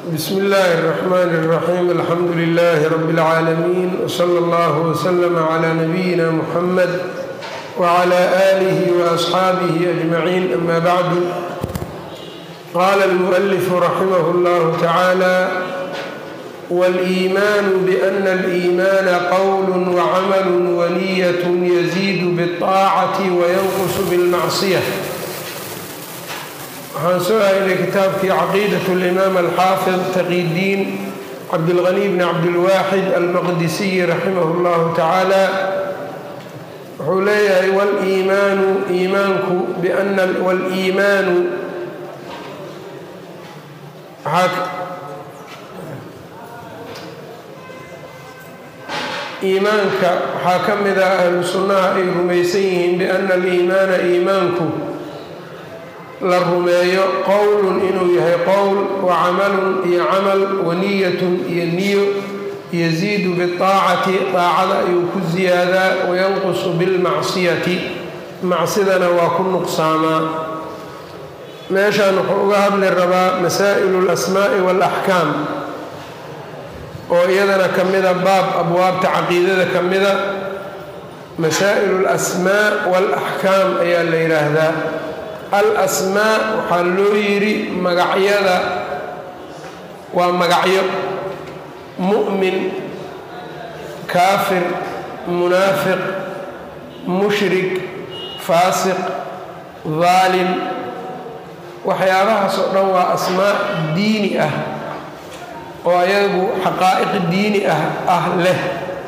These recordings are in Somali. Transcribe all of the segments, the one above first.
bsm اllahi الرحmn الرaxيim alxamdu لlh rb العaalamiin wslى اllah wslm عlى nabiyina mxamed wعlى آlih وأصxaabih أجmaعin ama bعdu qala اlmؤlf raximh اllah tacaalى wاlإiman bأna الإimaana qwl وcml wniyaة yزid bالطaacة وynqs bاlmacصyة waxaan soo haynay kitaabkii caqiidaة اlimaam alxaafid taqidiin cabdاlغني bn cabdاlwaaxid almaqdisiyi raximah اllahu tacaala wuxuu leeyahay wliimaanu iimaanku bana wliimaanu iimaanka waxaa ka mid ah ahlu sunnaha ay rumaysan yihiin biana aliimaana iimaanku la rumeeyo qowlun inuu yahay qowl wa camalun iyo camal wa niyatun iyo niyo yasiidu biaacati daacada ayuu ku ziyaadaa wayanqusu bilmacsiyati macsidana waa ku nuqsaamaa meeshan wuxuu uga hadli rabaa masaa'ilu alasmaa'i waalaxkaam oo iyadana ka mida baab abwaabta caqiidada ka mida masaa'ilu alasmaa waalaxkaam ayaa la yidhaahdaa al-asmaa waxaa loo yidhi magacyada waa magacyo mu'min kaafir munaafiq mushrik faasiq daalim waxyaabahaas oo dhan waa asmaa diini ah oo ayagu xaqaa'iq diini ah ah leh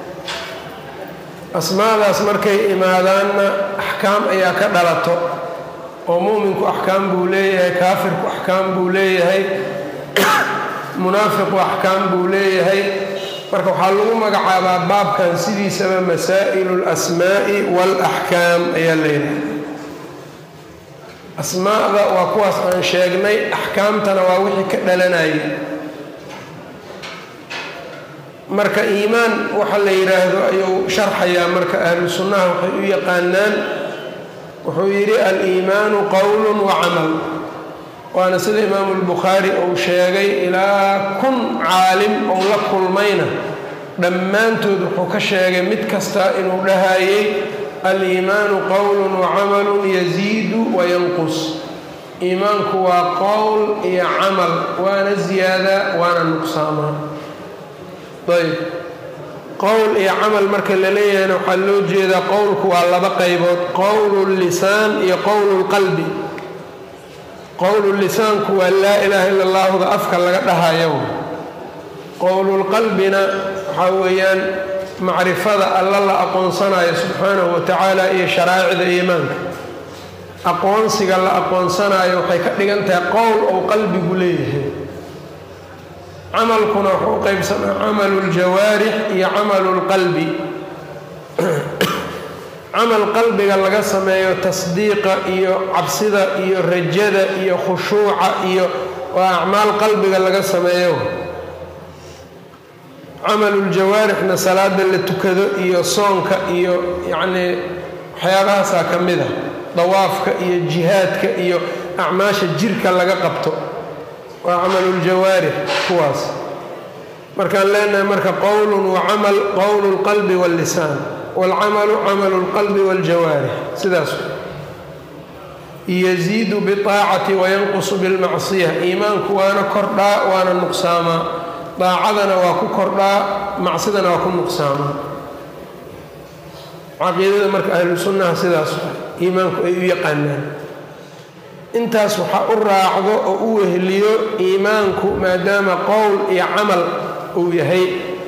asmaadaas markay imaadaanna axkaam ayaa ka dhalato oo mu'minku axkaam buu leeyahay kaafirku axkaam buu leeyahay munaafiqu axkaam buu leeyahay marka waxaa lagu magacaabaa baabkan sidiisaba masaa'ilu alasmaa'i waalaxkaam ayaa leeyahay asmaa'da waa kuwaas aan sheegnay axkaamtana waa wixii ka dhalanayay marka iimaan waxa la yidhaahdo ayuu sharxayaa marka ahlu sunnaha waxay u yaqaanaan wuxuu yidhi al-iimaanu qowlun wa camal waana sida imaamu lbukhaari uu sheegay ilaa kun caalim ou la kulmayna dhammaantood wuxuu ka sheegay mid kasta inuu dhahayay al-iimaanu qowlun wa camalun yasiidu wa yanqus iimaanku waa qowl iyo camal waana ziyaadaa waana nuqsaamaa ayb qowl iyo camal marka la leeyahayna waxaa loo jeedaa qowlku waa laba qaybood qowlu lisaan iyo qowlu lqalbi qowlu lisaanku waa laa ilaaha illa allahuda afka laga dhahayo qowlulqalbina waxaa weeyaan macrifada alla la aqoonsanayo subxaanahu wa tacaala iyo sharaa'icda iimaanka aqoonsiga la aqoonsanayo waxay ka dhigan tahay qowl ou qalbigu leeyahay camalkuna wuxuu u qaybsamaa camalu ljawaarix iyo camalu lqalbi camal qalbiga laga sameeyo tasdiiqa iyo cabsida iyo rajada iyo khushuuca iyo waa acmaal qalbiga laga sameeyo camaluuljawaarixna salaada la tukado iyo soonka iyo yacnii waxyaabahaasaa ka mid a dawaafka iyo jihaadka iyo acmaasha jirka laga qabto waa camaluuljawaarix kuwaas markaan leenahay marka qowlun wa camal qowlu lqalbi wallisaan waalcamalu camalu lqalbi waljawaarix sidaas yasiidu biaacati wayanqusu bilmacsiya iimaanku waana kordhaa waana nuqsaamaa daacadana waa ku kordhaa macsidana waa ku nuqsaamaa caqiidada marka ahlu sunnaha sidaas iimaanku ay u yaqaanaan intaas waxaa u raacdo oo u weheliyo iimaanku maadaama qowl iyo camal uu yahay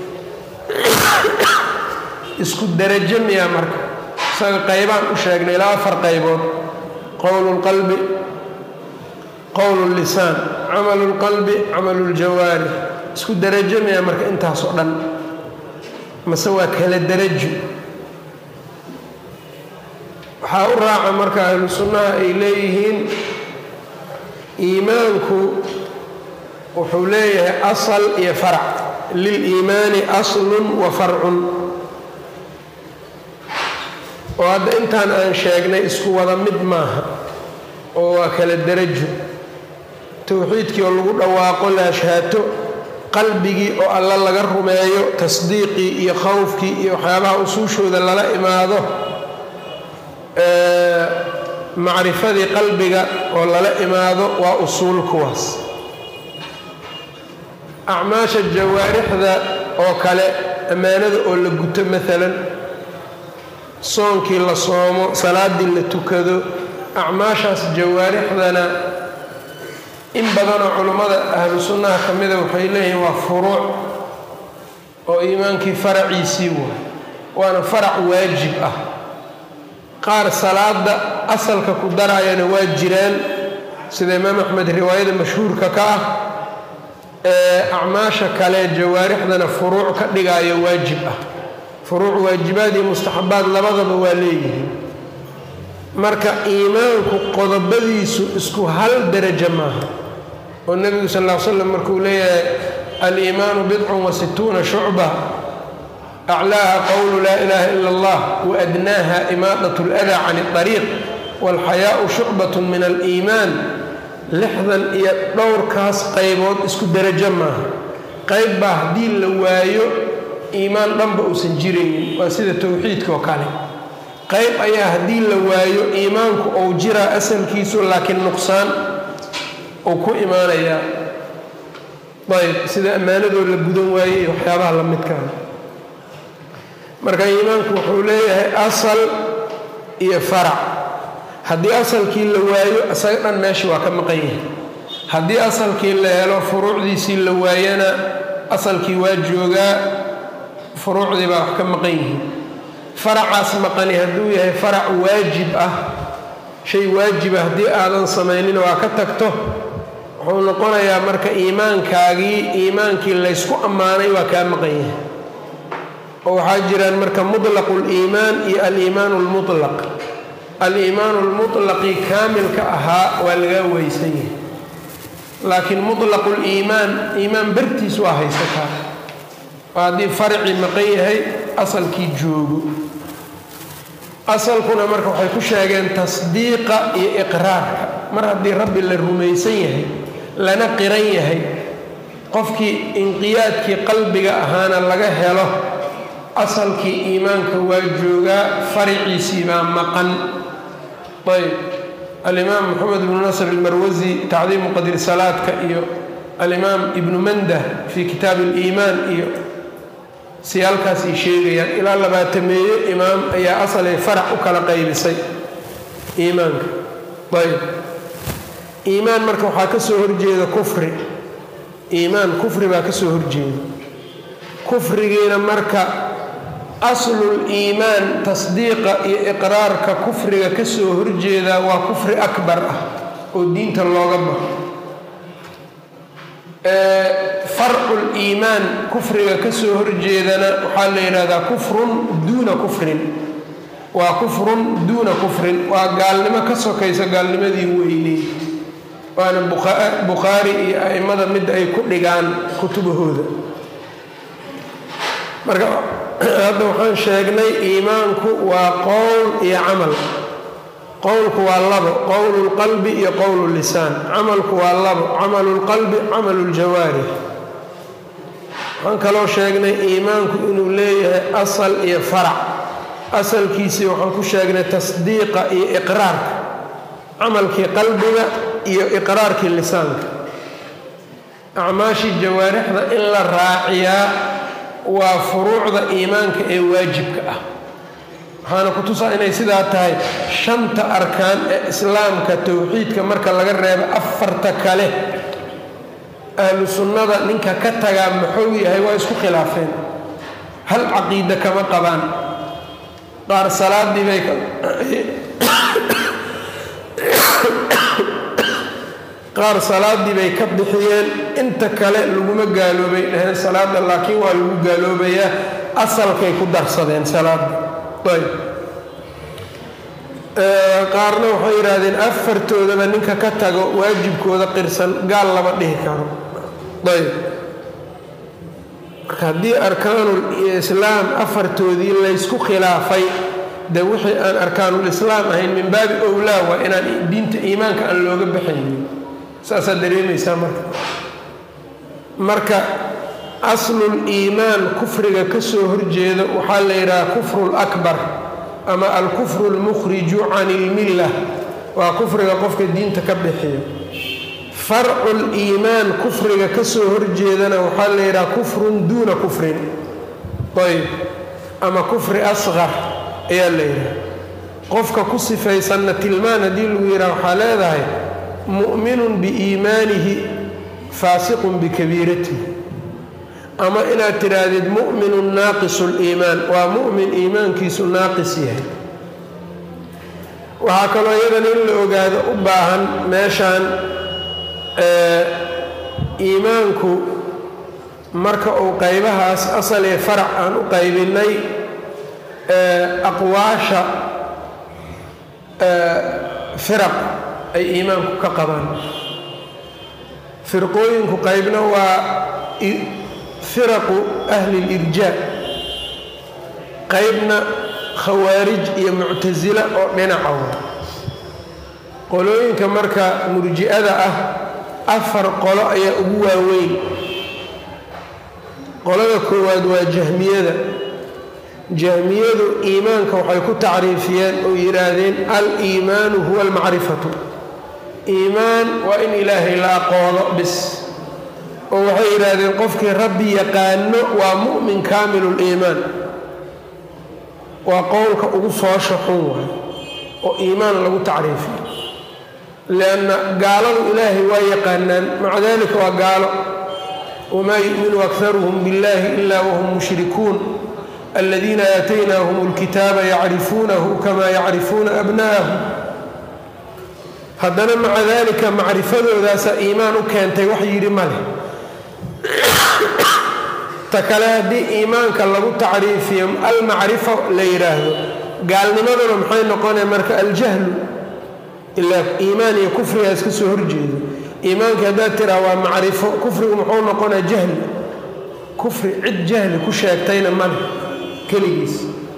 isku darajo miyaa marka isaga qaybaan u sheegnay ilaa afar qaybood qowlu lqalbi qowlu llisaan camalu lqalbi camalu ljawaarix isku darajo miyaa marka intaas oo dhan mase waa kala darajo waxaa u raaca marka ahlu sunnaha ay leeyihiin iimaanku wuxuu leeyahay asal iyo farac liliimaani aslun wa farcun oo hadda intaan aan sheegnay isku wada mid maaha oo waa kala darajo towxiidkii oo lagu dhawaaqo la ashhaato qalbigii oo alla laga rumeeyo tasdiiqii iyo khowfkii iyo waxyaabaha usuushooda lala imaado macrifadii qalbiga oo lala imaado waa usuul kuwaas acmaasha jawaarixda oo kale ammaanada oo la guto maalan soonkii la soomo salaadii la tukado acmaashaas jawaarixdana in badanoo culummada ahlu sunnaha ka mida waxay leeyihiin waa furuuc oo iimaankii faraciisii waay waana farac waajib ah qaar salaada asalka ku darayana waa jiraan sida imaam axmed riwaayada mashhuurka ka ah ee acmaasha kale jawaarixdana furuuc ka dhigaayo waajib ah furuuc waajibaad iyo mustaxabaad labadaba waa leeyihiin marka iimaanku qodobadiisu isku hal darajo maaha oo nebigu sal ll ly slam markuu leeyahay aliimaanu bidcun wa situuna shucba aclaaha qowlu laa ilaaha ila allah waadnaaha imaadat اladaa can اطariiq wاlxayaau shucbat min aliimaan lixdan iyo dhowrkaas qaybood isku darajo maaha qayb baa haddii la waayo iimaan dhanba uusan jiraynin waa sida towxiidka oo kale qayb ayaa haddii la waayo iimaanku ou jiraa asalkiisu laakiin nuqsaan uu ku imaanayaa ayb sida ammaanadoo la gudan waayey iyo waxyaabaha la midkaa marka iimaanku wuxuu leeyahay asal iyo farac haddii asalkii la waayo isaga dhan meesha waa ka maqan yahay haddii asalkii la helo furuucdiisii la waayana asalkii waa joogaa furuucdii baa wax ka maqan yihiin faracaas maqani hadduu yahay farac waajib ah shay waajiba haddii aadan samaynin waa ka tagto wuxuu noqonayaa marka iimaankaagii iimaankii laysku ammaanay waa kaa maqan yahay oo waxaa jiraan marka mutlaqu liimaan iyo aliimaanu lmutlaq aliimaanu lmutlaqi kaamilka ahaa waa lagaa weysan yahay laakiin mutlaqu liimaan iimaan bartiis waa haysataa oo haddii farcii maqan yahay asalkii joogo asalkuna marka waxay ku sheegeen tasdiiqa iyo iqraarka mar haddii rabbi la rumaysan yahay lana qiran yahay qofkii inqiyaadkii qalbiga ahaana laga helo asalkii iimaanka waa joogaa fariciisii baa maqan ayb alimaam moxamed ibnu nasr almarwasi tacdiimu qadri salaadka iyo alimaam ibnu mandah fii kitaabi aliimaan iyo siyaalkaas ay sheegayaan ilaa labaatameeye imaam ayaa asalay farac u kala qaybisay iimaanka ayb iimaan marka waxaa ka soo horjeeda kufri iimaan kufri baa ka soo horjeeda kufrigiina marka aslul iimaan tasdiiqa iyo iqraarka kufriga ka soo horjeedaa waa kufri akbar ah oo diinta looga baxo farcul iimaan kufriga ka soo horjeedana waxaa la yidhahdaa kufrun duuna kufrin waa kufrun duuna kufrin waa gaalnimo ka sokaysa gaalnimadii weyney waana bukhaari iyo a'immada mid ay ku dhigaan kutubahooda marka hadda waxaan sheegnay iimaanku waa qowl iyo camal qowlku waa labo qowlu lqalbi iyo qowlu lisaan camalku waa labo camalu lqalbi camalu ljawaarix waxaan kaloo sheegnay iimaanku inuu leeyahay asal iyo farac asalkiisii waxaan ku sheegnay tasdiiqa iyo iqraarka camalkii qalbiga iyo iqraarkii lisaanka acmaashii jawaarixda in la raaciyaa waa furuucda iimaanka ee waajibka ah waxaana ku tusaa inay sidaa tahay shanta arkaan ee islaamka towxiidka marka laga reebo afarta kale ahlu sunnada ninka ka tagaa muxuu yahay waa isku khilaafeen hal caqiida kama qabaan qaar salaadii bay qaar salaadii bay ka bixiyeen inta kale laguma gaaloobay dhaheen salaada laakiin waa lagu gaaloobayaa asalkay ku darsadeen salaada ayb qaarna waxay yidhaahdeen afartoodaba ninka ka tago waajibkooda qirsan gaal lama dhihi karo ayb marka haddii arkaanul islaam afartoodii laysku khilaafay de wixii aan arkaanulislaam ahayn min baabi owlaa waa inaan diinta iimaanka aan looga baxaynin saasaad dareemaysaa marka marka aslul iimaan kufriga ka soo horjeeda waxaa la yidhaha kufru lakbar ama alkufru almukhriju can ilmilla waa kufriga qofka diinta ka bixiyo farcul iimaan kufriga ka soo horjeedana waxaa la yidhaha kufrun duuna kufrin ayb ama kufri asqar ayaa la yidhaha qofka ku sifaysanna tilmaan haddii lagu yidhaha waxaa leedahay mu'minun biiimaanihi faasiqun bikabiiratihi ama inaad tidhaahdid mu'minun naaqisu liimaan waa mu'min iimaankiisu naaqis yahay waxaa kaloo iyadan in la ogaado u baahan meeshaan iimaanku marka uu qaybahaas asal ee farac aan u qaybinnay aqwaasha firaq ay iimaanku ka qabaan firqooyinku qaybna waa firaqu ahli lirjaa qaybna khawaarij iyo muctasila oo dhinaca wa qolooyinka marka murji'ada ah afar qolo ayaa ugu waaweyn qolada koowaad waa jahmiyada jahmiyadu iimaanka waxay ku tacriifiyeen oo yidhaahdeen al-iimaanu huwa almacrifatu iimaan waa in ilaahay la aqoono bis oo waxay yidhaahdeen qofkii rabbi yaqaano waa mu'min kaamiluliimaan waa qowlka ugu foosha xun waay oo iimaan lagu tacriifiyo lianna gaaladu ilaahay waa yaqaanaan maca dalika waa gaalo wamaa yu'minu akharuhum biاllahi ila wahum mushrikuun aladiina aataynaahum اlkitaaba yacrifuunahu kama yacrifuuna abna'ahum haddana maca dalika macrifadoodaasa iimaan u keentay wax yidhi ma leh ta kale haddii iimaanka lagu tacriifiyo almacrifa la yidhaahdo gaalnimaduna maxay noqonaya marka aljahlu ilaa iimaan iyo kufrigaa iska soo horjeedo iimaankii haddaad tiraa waa macrifo kufrigu muxuu noqonaya jahli kufri cid jahli ku sheegtayna male keligiis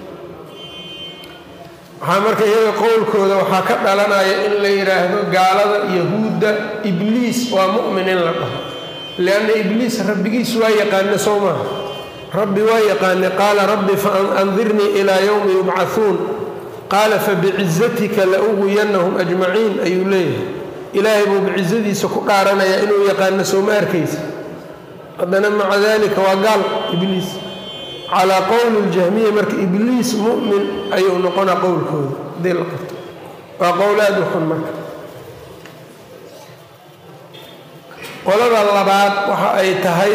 waxaa marka iyaga qowlkooda waxaa ka dhalanaya in la yidhaahdo gaalada yahuudda ibliis waa mu'min in la dhaho lianna ibliis rabbigiis waa yaqaane soo maaha rabbi waa yaqaane qaala rabbi faandirnii ilaa yowmi yubcahuun qaala fabicizatika la uwiyannahum ajmaciin ayuu leeyahay ilaahay buu bicizadiisa ku dhaaranayaa inuu yaqaano sooma arkaysa haddana maca dalika waa gaal ibliis calaa qowli ljahmiya marka ibliis mu'min ayuu noqonaa qowlkooda hadii la qabto waa qowl aad u xun marka qolada labaad waxa ay tahay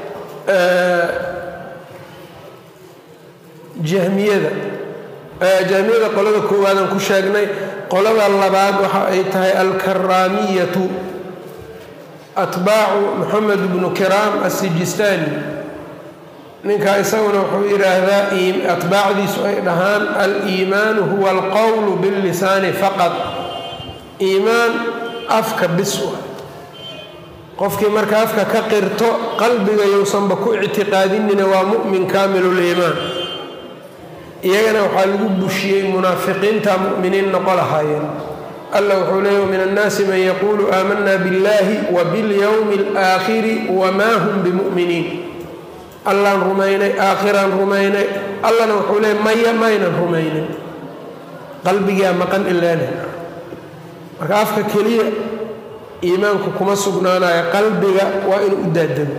jahmiyada jahmiyada qolada koowaadaan ku sheegnay qolada labaad waxa ay tahay alkaraamiyatu atbaacu moxamed bnu kiraam asijistaani ninkaa isaguna wuxuu yidhaahdaa atbaacdiisu ay dhahaan al-iimaanu huwa alqowlu billisaani faqad iimaan afka bis qofkii marka afka ka qirto qalbiga yousanba ku ictiqaadinina waa mu'min kaamiluliimaan iyagana waxaa lagu bushiyey munaafiqiinta mu'miniin noqo lahaayeen alla wuxuu leeya min annaasi man yaquulu aamanna biاllahi wa biاlyowmi اlaakhiri wamaa hum bimu'miniin allaan rumaynay aakhiraan rumaynay allana wuxuu leeya maya maynan rumaynin qalbigaa maqan ilaana marka afka keliya iimaanku kuma sugnaanayo qalbiga waa inuu u daadamo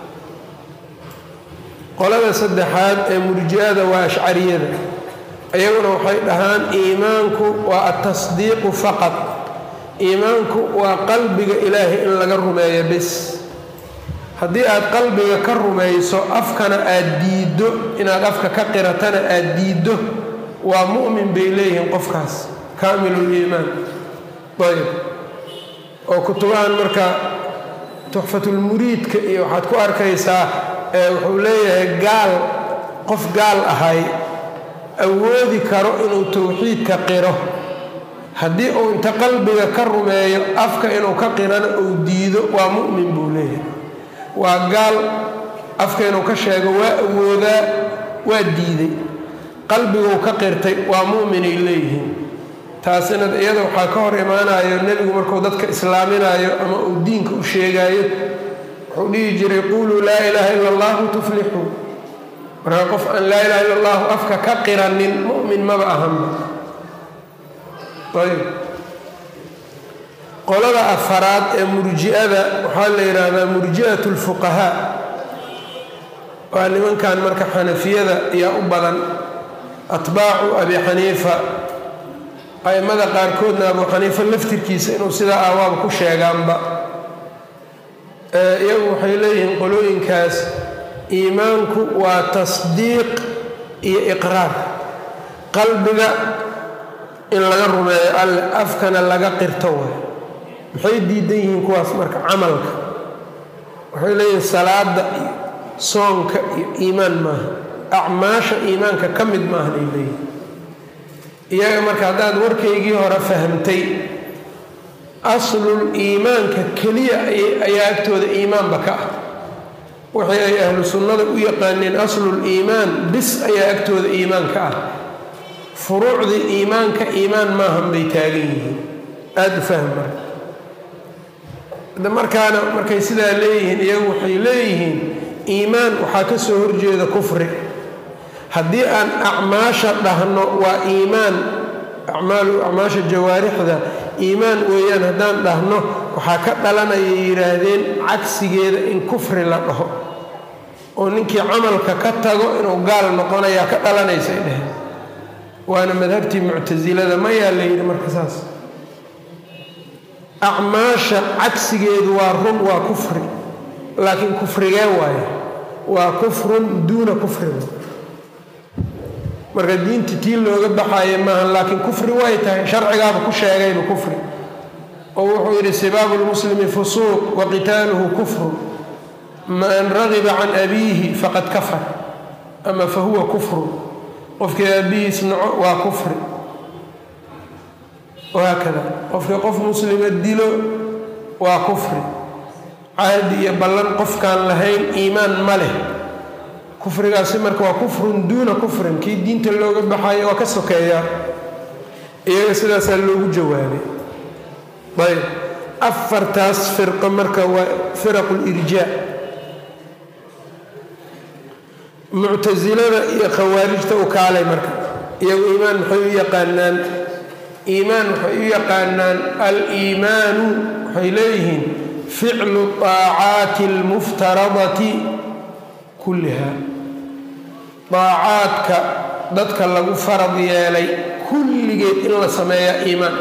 qolada saddexaad ee murji'ada waa ashcariyada iyaguna waxay dhahaan iimaanku waa atasdiiqu faqad iimaanku waa qalbiga ilaahay in laga rumeeyo bis haddii aad qalbiga ka rumayso afkana aad diiddo inaad afka ka qiratana aad diiddo waa mu'min bay leeyihiin qofkaas kaamiluliimaan ayb oo kutubahan marka tuxfatulmuriidka iyo waxaad ku arkaysaa wuxuu leeyahay gaal qof gaal ahay awoodi karo inuu towxiidka qiro haddii uu inta qalbiga ka rumeeyo afka inuu ka qirana uu diido waa mu'min buu leeyahay waa gaal afka inuu ka sheego waa awoodaa waa diiday qalbiguu ka qirtay waa mu'minay leeyihiin taasina iyada waxaa ka hor imaanayo nebigu markuu dadka islaaminayo ama uu diinka u sheegaayo wuxuu dhihi jiray quuluu laa ilaaha ila allahu tuflixuu markaa qof aan laa ilaha illa allahu afka ka qiranin mu'min maba ahanba ayb qolada afaraad ee murji'ada waxaa la yidhaahdaa murji'at lfuqahaa waa nimankan marka xanafiyada ayaa u badan atbaacu abi xaniifa a'immada qaarkoodna abu xaniifa laftirkiisa inuu sidaa aawaaba ku sheegaanba iyagu waxay leeyihiin qolooyinkaas iimaanku waa tasdiiq iyo iqraar qalbiga in laga rumeeyo alle afkana laga qirto way maxay diidan yihiin kuwaas marka camalka waxay leeyihiin salaada iyo soonka iyo iimaan maaha acmaasha iimaanka ka mid maahan ay leeyihin iyaga marka haddaad warkaygii hore fahamtay aslul iimaanka keliya ayaa agtooda iimaanba ka ah wixii ay ahlu sunnada u yaqaaneen aslul iimaan bis ayaa agtooda iimaan ka ah furuucdii iimaanka iimaan maahan bay taagan yihiin aada u fahm marka markaana markay sidaa leeyihiin iyagu waxay leeyihiin iimaan waxaa ka soo horjeeda kufri haddii aan acmaasha dhahno waa iimaan acmaalu acmaasha jawaarixda iimaan weeyaan haddaan dhahno waxaa ka dhalanaya yidhaahdeen cagsigeeda in kufri la dhaho oo ninkii camalka ka tago inuu gaal noqonayaa ka dhalanaysay dheheen waana madhabtii muctasilada mayaa la yidhi marka saas acmaasha cagsigeedu waa run waa kufri laakiin kufrigee waaye waa kufrun duuna kufrin marka diinta tii looga baxaaya maaha laakiin kufri way tahay sharcigaaba ku sheegayba kufri oo wuxuu yidhi sibaabu lmuslimi fusuuq wa qitaaluhu kufrun man ragiba can abiihi faqad kafar ama fa huwa kufrun qofkii aabihiis naco waa kufri wahaakada qofkii qof muslima dilo waa kufri cahdi iyo ballan qofkaan lahayn iimaan ma leh kufrigaasi marka waa kufrun duuna kufrin kii diinta looga baxayo waa ka sokeeyaa iyaga sidaasaa loogu jawaabay ayb afartaas firqo marka waa firaqu lirjaa muctasilada iyo khawaarijta u kaalay marka iyagu iimaan maxay u yaqaanaan iimaan waxay u yaqaanaan al-iimaanu waxay leeyihiin ficlu طaacaati اlmuftaradati kulliha daacaadka dadka lagu farad yeelay kulligeed in la sameeyaa iimaan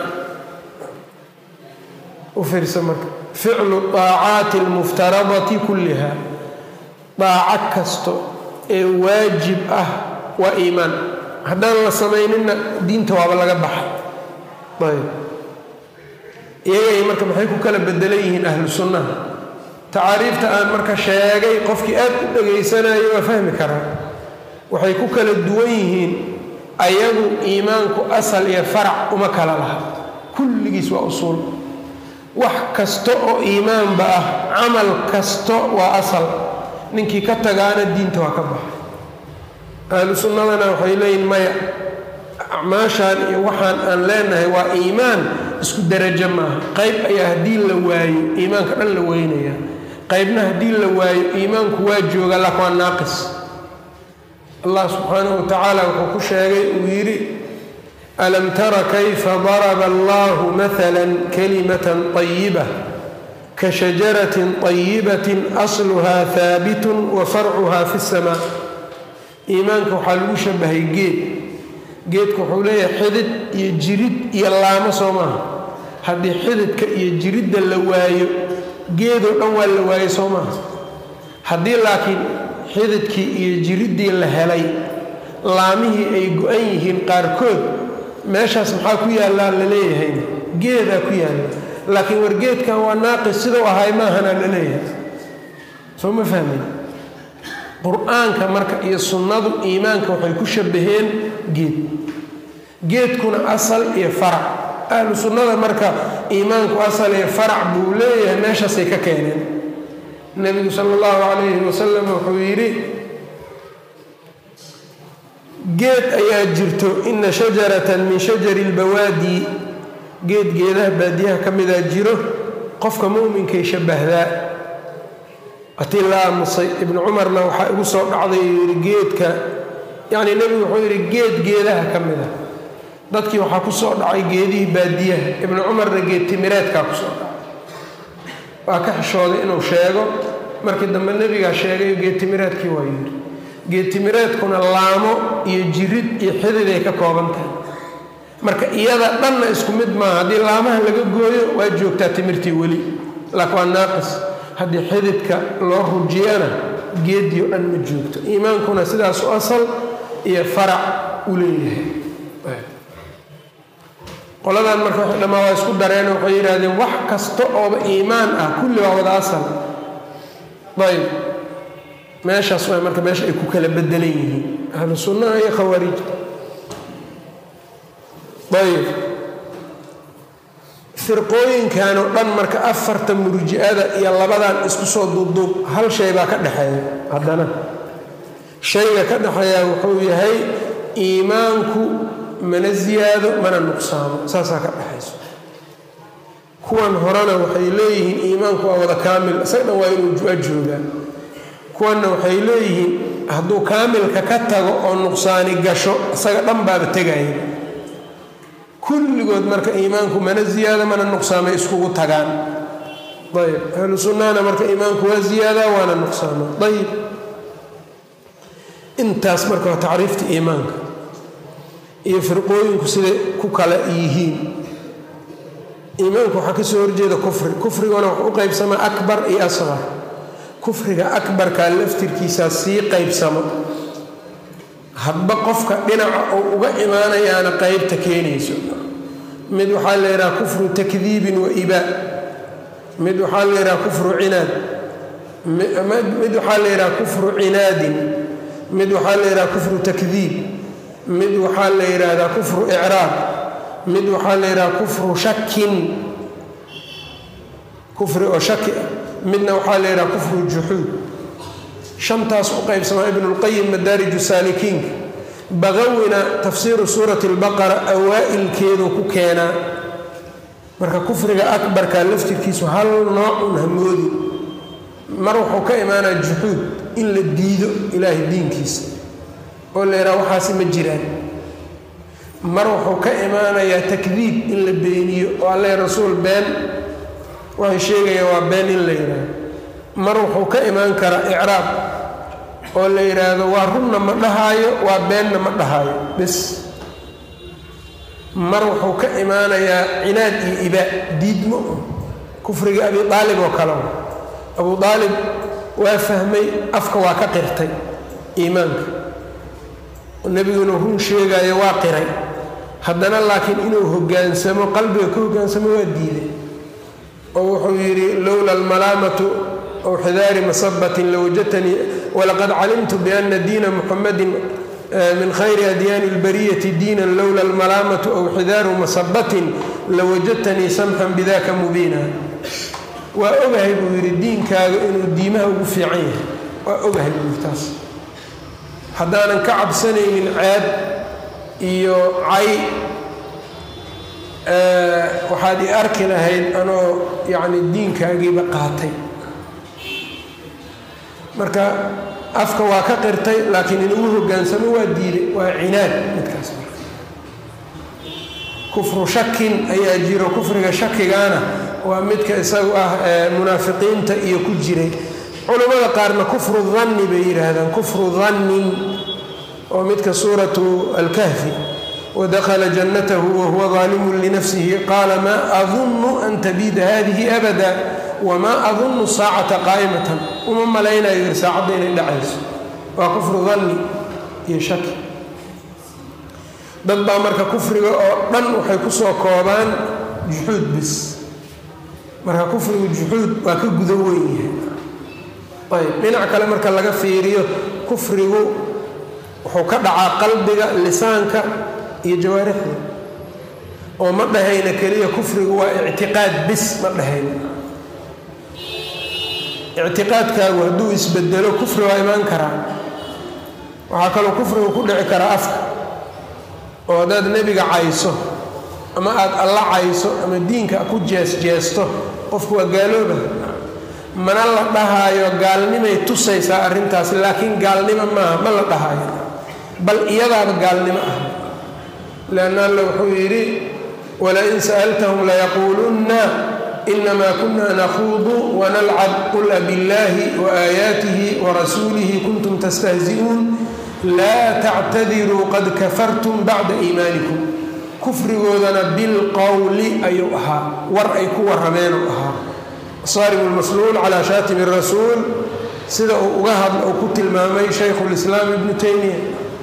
u fiirsa marka ficlu طaacaati اlmuftaradati kulliha daaco kasto ee waajib ah waa iimaan haddaan la samayninna diinta waaba laga baxa ayb iyagay marka maxay ku kala bedelan yihiin ahlu sunnaha tacaariifta aan marka sheegay qofkii aad u dhegaysanayo waa fahmi karaa waxay ku kala duwan yihiin ayagu iimaanku asal iyo farac uma kala laha kulligiis waa usuul wax kasta oo iimaanba ah camal kasto waa asal ninkii ka tagaana diinta waa ka baxa ahlu sunnadana waxay leeyihin maya acmaashaan iyo waxaan aan leenahay waa iimaan isku darajo maaha qayb ayaa haddii la waayo iimaanka dhan la weynaya qaybna haddii la waayo iimaanku waa jooga lak waa naaqis allah subxaanahu wa tacaala wuxuu ku sheegay uu yidhi alam tara kayfa daraba allahu maala kalimatan طayiba ka shajaratin طayibatin asluha haabitun wa farcuha fi اsamaa iimaanka waxaa lagu shabahay geed geedka wuxuu leeyahay xidid iyo jirid iyo laamo soo maaha haddii xididka iyo jiridda la waayo geedoo dhan waa la waayey soo maaha haddii laakiin xididkii iyo jiriddii la helay laamihii ay go-an yihiin qaarkood meeshaas maxaa ku yaallaa la leeyahay geedaa ku yaalla laakiin war geedkan waa naaqis sidau ahay maahanaa la leeyahay soo ma fahmay qur-aanka marka iyo sunnadu iimaanka waxay ku shabaheen geed geedkuna asal iyo farac ahlu sunnada marka iimaanku asal iyo farac buu leeyahay meeshaasay ka keeneen nebigu sala allahu calayhi wasalam wuxuu yidhi geed ayaa jirto ina shajaratan min shajari lbawaadi geed geedaha baadiyaha ka midaa jiro qofka mu'minkay shabbahdaa atii la aamusay ibnu cumarna waxaa igu soo dhacday uu yidhi geedka yacnii nebigu wuxuu yidhi geed geedaha ka mid a dadkii waxaa ku soo dhacay geedihii baadiyaha ibnu cumarna geed timireedkaa ku soo dhacay waa ka xishooday inuu sheego markii dambe nebigaa sheegayo geed timireedkii waa yidhi geed timireedkuna laamo iyo jirid iyo xididay ka kooban tahay marka iyada dhanna isku mid maaha haddii laamaha laga gooyo waa joogtaa timirtii weli laakiin waa naaqis haddii xididka loo rujiyana geedii o dhan ma joogto iimaankuna sidaas u asal iyo farac u leeyahay qoladan marka waxay dhammaa waa isku dareen waxay yidhaahdeen wax kasta ooba iimaan ah kulli waa wada asal ayb meeshaas waa marka meesha ay ku kala bedelan yihiin ahlu sunnaha iyo khawaariijta ayb firqooyinkan oo dhan marka afarta murji-ada iyo labadan isku soo duubduub hal shay baa ka dhexeeya haddana shayga ka dhexeeya wuxuu yahay iimaanku mana ziyaado mana nuqsaamo saasaa ka dhexayso kuwan horena waxay leeyihiin iimaanku waa wada kaamil isaga dhan waa inuu jua joogaa kuwanna waxay leeyihiin hadduu kaamilka ka tago oo nuqsaani gasho isaga dhan baaba tegaya kulligood marka iimaanku mana ziyaada mana nuqsaamay iskugu tagaan ayb ahlu sunnahana marka iimaanku waa ziyaadaa waana nuqsaama ayib intaas marka waa tacriifta iimaanka iyo firqooyinku siday ku kala yihiin iimaanku waxaa ka soo horjeeda kufri kufriguna wax u qaybsamaa akbar iyo asqar kufriga akbarkaa laftirkiisaa sii qaybsamo hadba qofka dhinaca uu uga imaanayaana qaybta keenayso mid waxaa la yidhaha kufru takdiibin wa ibaa mid waxaa la yidhaha kufru cinaad mid waxaa la yidhaha kufru cinaadin mid waxaa la yidhaha kufru takdiib mid waxaa la yidhaahdaa kufru icraab mid waxaa la yidhaha kufru shakin kufri oo shaki ah midna waxaa la yidhaha kufru juxuud shantaas u qaybsamaa ibnulqayim madaariju saalikiinka baqawina tafsiiru suurati albaqara awaa'ilkeedu ku keenaa marka kufriga akbarka laftirkiisu hal noocun hamoodi mar wuxuu ka imaanaa juxuud in la diido ilaahay diinkiisa oo la yidhaha waxaasi ma jiraan mar wuxuu ka imaanayaa takdiib in la beeniyo oo alle rasuul been waxay sheegayaan waa been in la yidhaaho mar wuxuu ka imaan karaa icraab oo la yidhaahdo waa runna ma dhahaayo waa beenna ma dhahaayo bes mar wuxuu ka imaanayaa cinaad iyo ibaa diidmo kufriga abi aalib oo kale abu aalib waa fahmay afka waa ka qirtay iimaanka nebigu inuu run sheegaayo waa qiray haddana laakiin inuu hoggaansamo qalbiga ka hoggaansamo waa diiday oo wuxuu yidhi lowla almalaamatu ow xidaari masabatin lawajadtanii walaqad calimtu biana diina muxamadin min khayri adyaani اlbariyati diinan lowla almalaamatu ow xidaaru masabatin lawajadtanii samxan bidaka mubiina waa ogahay buu yidhi diinkaaga inuu diimaha ugu fiican yahay waa ogahay buu yidhi taas haddaanan ka cabsanaynin ceeb iyo cay waxaad i arki lahayd anoo yacni diinkaagiiba qaatay marka afka waa ka qirtay laakiin inugu hoggaansamo waa diiday waa cinaad midkaas marka kufru shakin ayaa jiro kufriga shakigaana waa midka isagu ah munaafiqiinta iyo ku jiray culammada qaarna kufru danni bay yidhaahdaan kufru dannin oo midka suuratu alkahfi wadakhala jannatahu wahuwa daalimun linafsihi qaala maa adunnu an tabiida hadihi abada wamaa adunnu saacata qaa'imatan uma malaynayo yir saacadda inay dhacayso waa kufru danni iyo shaki dad baa marka kufriga oo dhan waxay ku soo koobaan juxuud bis marka kufrigu juxuud waa ka gudo weyn yahay ayb dhinac kale marka laga fiiriyo kufrigu wuxuu ka dhacaa qalbiga lisaanka iyo jawaarixda oo ma dhahayna keliya kufrigu waa ictiqaad bis ma dhahayna ictiqaadkaagu hadduu isbedelo kufri waa imaan karaa waxaa kaloo kufriga ku dhici karaa afka oo haddaad nebiga cayso ama aada alla cayso ama diinka ku jees-jeesto qofku waa gaalooba mana la dhahaayo gaalnimay tusaysaa arrintaas laakiin gaalnimo maaha ma la dhahaayo bal iyadaaba gaalnimo ah leanna alla wuxuu yidhi walain sa'altahum layaquulunna inamaa kuna nakhuudu wanalcab qul abillaahi waaayaatihi warasuulihi kuntum tastahzi'uun laa tactadiruu qad kafartum bacda iimaanikum kufrigoodana bilqowli ayuu ahaa war ay ku warrameenuu ahaa saaribu lmasluul calaa shaatimi rasuul sida uu uga hadla uu ku tilmaamay shaykhu lislaam ibnu taymiya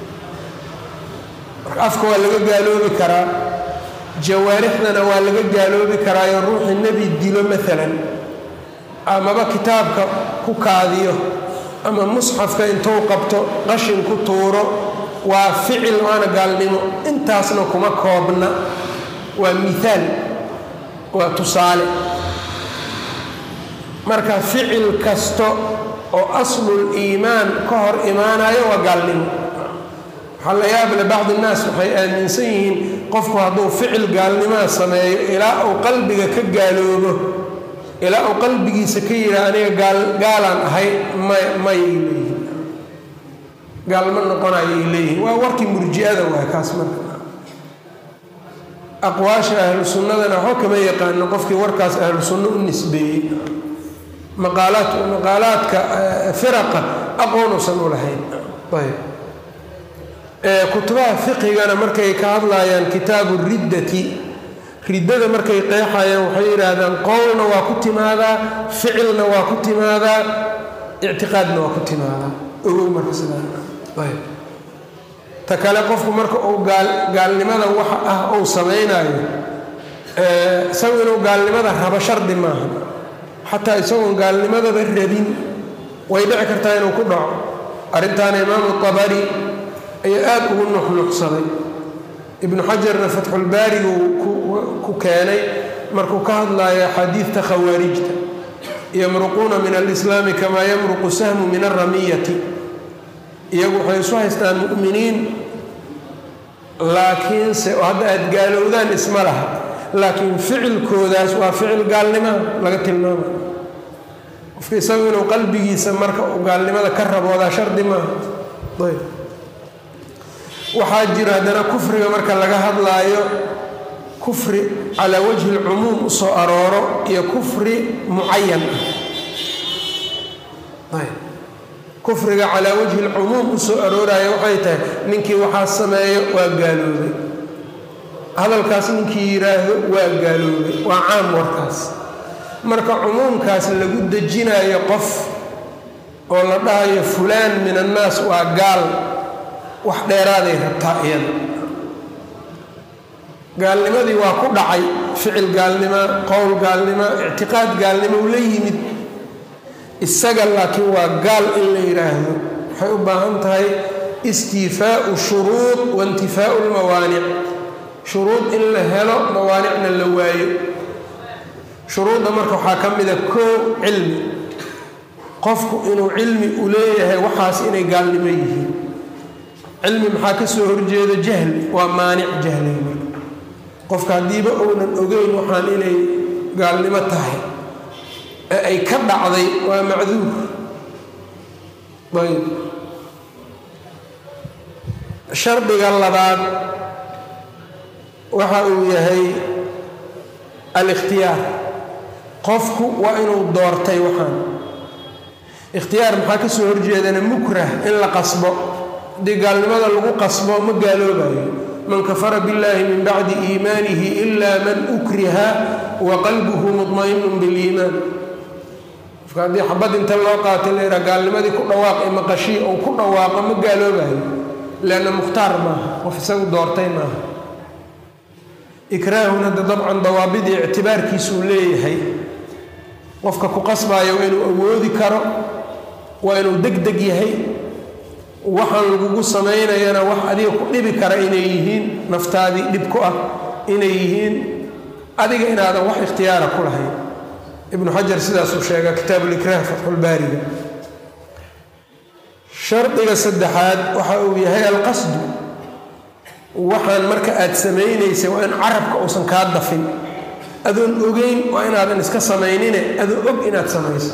marka afka waa laga gaaloobi karaa jawaarixdana waa laga gaaloobi karaayo ruuxii nebi dilo maalan amaba kitaabka ku kaadiyo ama musxafka intuu qabto qashin ku tuuro waa ficil waana gaalnimo intaasna kuma koobna waa miaal waa tusaale marka ficil kasta oo aslul iimaan ka hor imaanayo waa gaalnimo waxaa la yaable bacdi innaas waxay aaminsan yihiin qofku hadduu ficil gaalnimaa sameeyo ilaa uu qalbiga ka gaaloobo ilaa uu qalbigiisa ka yidhaa aniga gaal gaalaan ahay may mayay leeyihin gaalma noqonayay leeyihin waa warkii murji-ada waay kaas marka aqwaasha ahlu sunnadana waxba kama yaqaano qofkii warkaas ahlu sunno u nisbeeyey maqaalaad maqaalaadka firaqa aqoonusan u lahayn ayb kutubaha fiqigana markay ka hadlayaan kitaabu riddati riddada markay qeexayaan waxay yidhaahdaan qowlna waa ku timaadaa ficilna waa ku timaadaa ictiqaadna waa ku timaadaa ogow marka sidaayb ta kale qofku marka uu gaalnimada waxa ah uu samaynayo isagu inuu gaalnimada rabo shardi maaha xataa isagoon gaalnimadaba rabin way dhici kartaa inuu ku dhaco arrintaana imaamu abari ayaa aada ugu nuxnuxsaday ibnu xajarna fatxulbaarigu ku keenay markuu ka hadlayo axaadiidta khawaarijta yamruquuna min alislaami kamaa yamruqu sahmu min alramiyati iyagu waxay isu haystaan mu'miniin laakiinse hadda aada gaalowdaan isma laha laakiin ficilkoodaas waa ficil gaalnimaa laga tilmaamay qofka isagu inuu qalbigiisa marka uu gaalnimada ka raboodaa shardi maaha ayb waxaa jira haddana kufriga marka laga hadlaayo kufri calaa wajhi lcumuum u soo arooro iyo kufri mucayan ah ayb kufriga calaa wajhi lcumuum u soo arooraayo waxay tahay ninkii waxaa sameeyo waa gaaloobay hadalkaas ninkii yidhaahdo waa gaaloobay waa caam warkaas marka cumuumkaas lagu dejinayo qof oo la dhahayo fulaan min annaas waa gaal wax dheeraaday rabtaa iyada gaalnimadii waa ku dhacay ficil gaalnima qowl gaalnima ictiqaad gaalnimo u la yimid isaga laakiin waa gaal in la yidhaahdo waxay u baahan tahay istiifaau shuruud waintifaau lmawaanic shuruud in la helo mawaanicna la waayo shuruudda marka waxaa ka mida koo cilmi qofku inuu cilmi u leeyahay waxaas inay gaalnimo yihiin cilmi maxaa ka soo horjeeda jahli waa maanic jahliga marka qofka haddiiba ounan ogeyn waxaan inay gaalnimo tahay ee ay ka dhacday waa macduur ayb shardiga labaad waxa uu yahay alikhtiyaar qofku waa inuu doortay waxaan ikhtiyaar maxaa ka soo horjeedana mukrah in la qasbo haddii gaalnimada lagu qasbo ma gaaloobayo man kafara biاllahi min bacdi iimaanihi ila man ukriha wa qalbuhu muطmainu biliimaan qofka haddii xabad inta loo qaatay la yidhaha gaalnimadii ku dhawaaq ee maqashii ou ku dhawaaqo ma gaaloobayo leanna mukhtaar maaha qof isagu doortay maaha ikraahun hadda dabcan dawaabidii ictibaarkiisuu leeyahay qofka ku qasbaayo waa inuu awoodi karo waa inuu deg deg yahay waxaan lagugu samaynayana wax adiga ku dhibi kara inay yihiin naftaadii dhib ku ah inay yihiin adiga inaadan wax ikhtiyaara ku lahayn ibnu xajar sidaasuu sheegaa kitaabulikraah fatxulbaariga shardiga saddexaad waxa uu yahay alqasdu waxaan marka aada samaynaysa waa in carabka uusan kaa dafin adoon ogeyn waa inaadan iska samaynine adoo og inaad samayso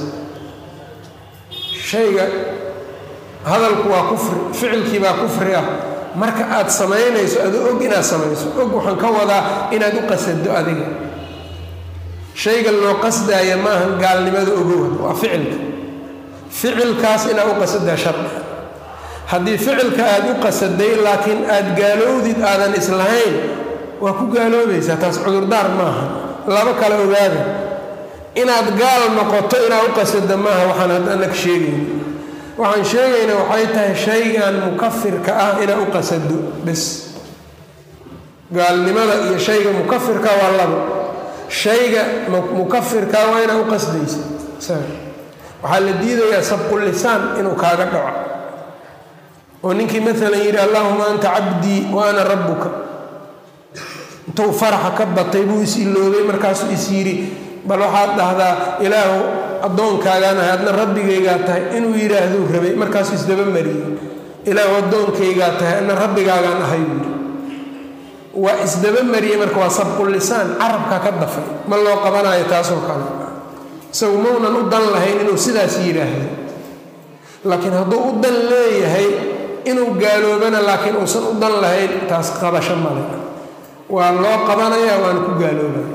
shayga hadalku waa kufri ficilkii baa kufri ah marka aad samaynayso adoo og inaad samayso og waxaan ka wadaa inaad u qasado adiga shayga loo qasdaaya maaha gaalnimada ogowa waa ficilka ficilkaas inaad u qasadaa shardi haddii ficilka aada u qasaday laakiin aada gaalowdid aadan islahayn waa ku gaaloobaysaa taas cudurdaar maaha laba kale ogaada inaad gaal noqoto inaad u qasada maaha waxaan haddanak sheegayna waxaan sheegayna waxay tahay shaygan mukafirka ah inaad u qasado bes gaalnimada iyo shayga mukafirka waa laba shayga mukafirka waa inaad u qasdaysa waxaa la diidayaa sabqulisaan inuu kaaga dhaco oo ninkii maalan yidhi allahuma anta cabdii wa ana rabbuka intuu faraxa ka batay buu is iloobay markaasuu is yidhi bal waxaad dhahdaa ilaahu addoonkaagaan ahay adna rabbigaygaa tahay inuu yidhaahduu rabay markaasuu isdaba mariyey ilaahu addoonkaygaa tahay adna rabbigaagaan ahay buu yidhi waa isdaba mariyey marka waa sabqulisaan carabkaa ka dafay ma loo qabanayo taasoo kale isagu maunan u dan lahayn inuu sidaas yidhaahdo laakiin hadduu u dan leeyahay inuu gaaloobana laakiin uusan u dan lahayn taas qabasho male waa loo qabanayaa waana ku gaaloobaya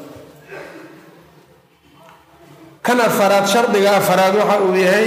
kan afaraad shardiga afaraad waxa uu yahay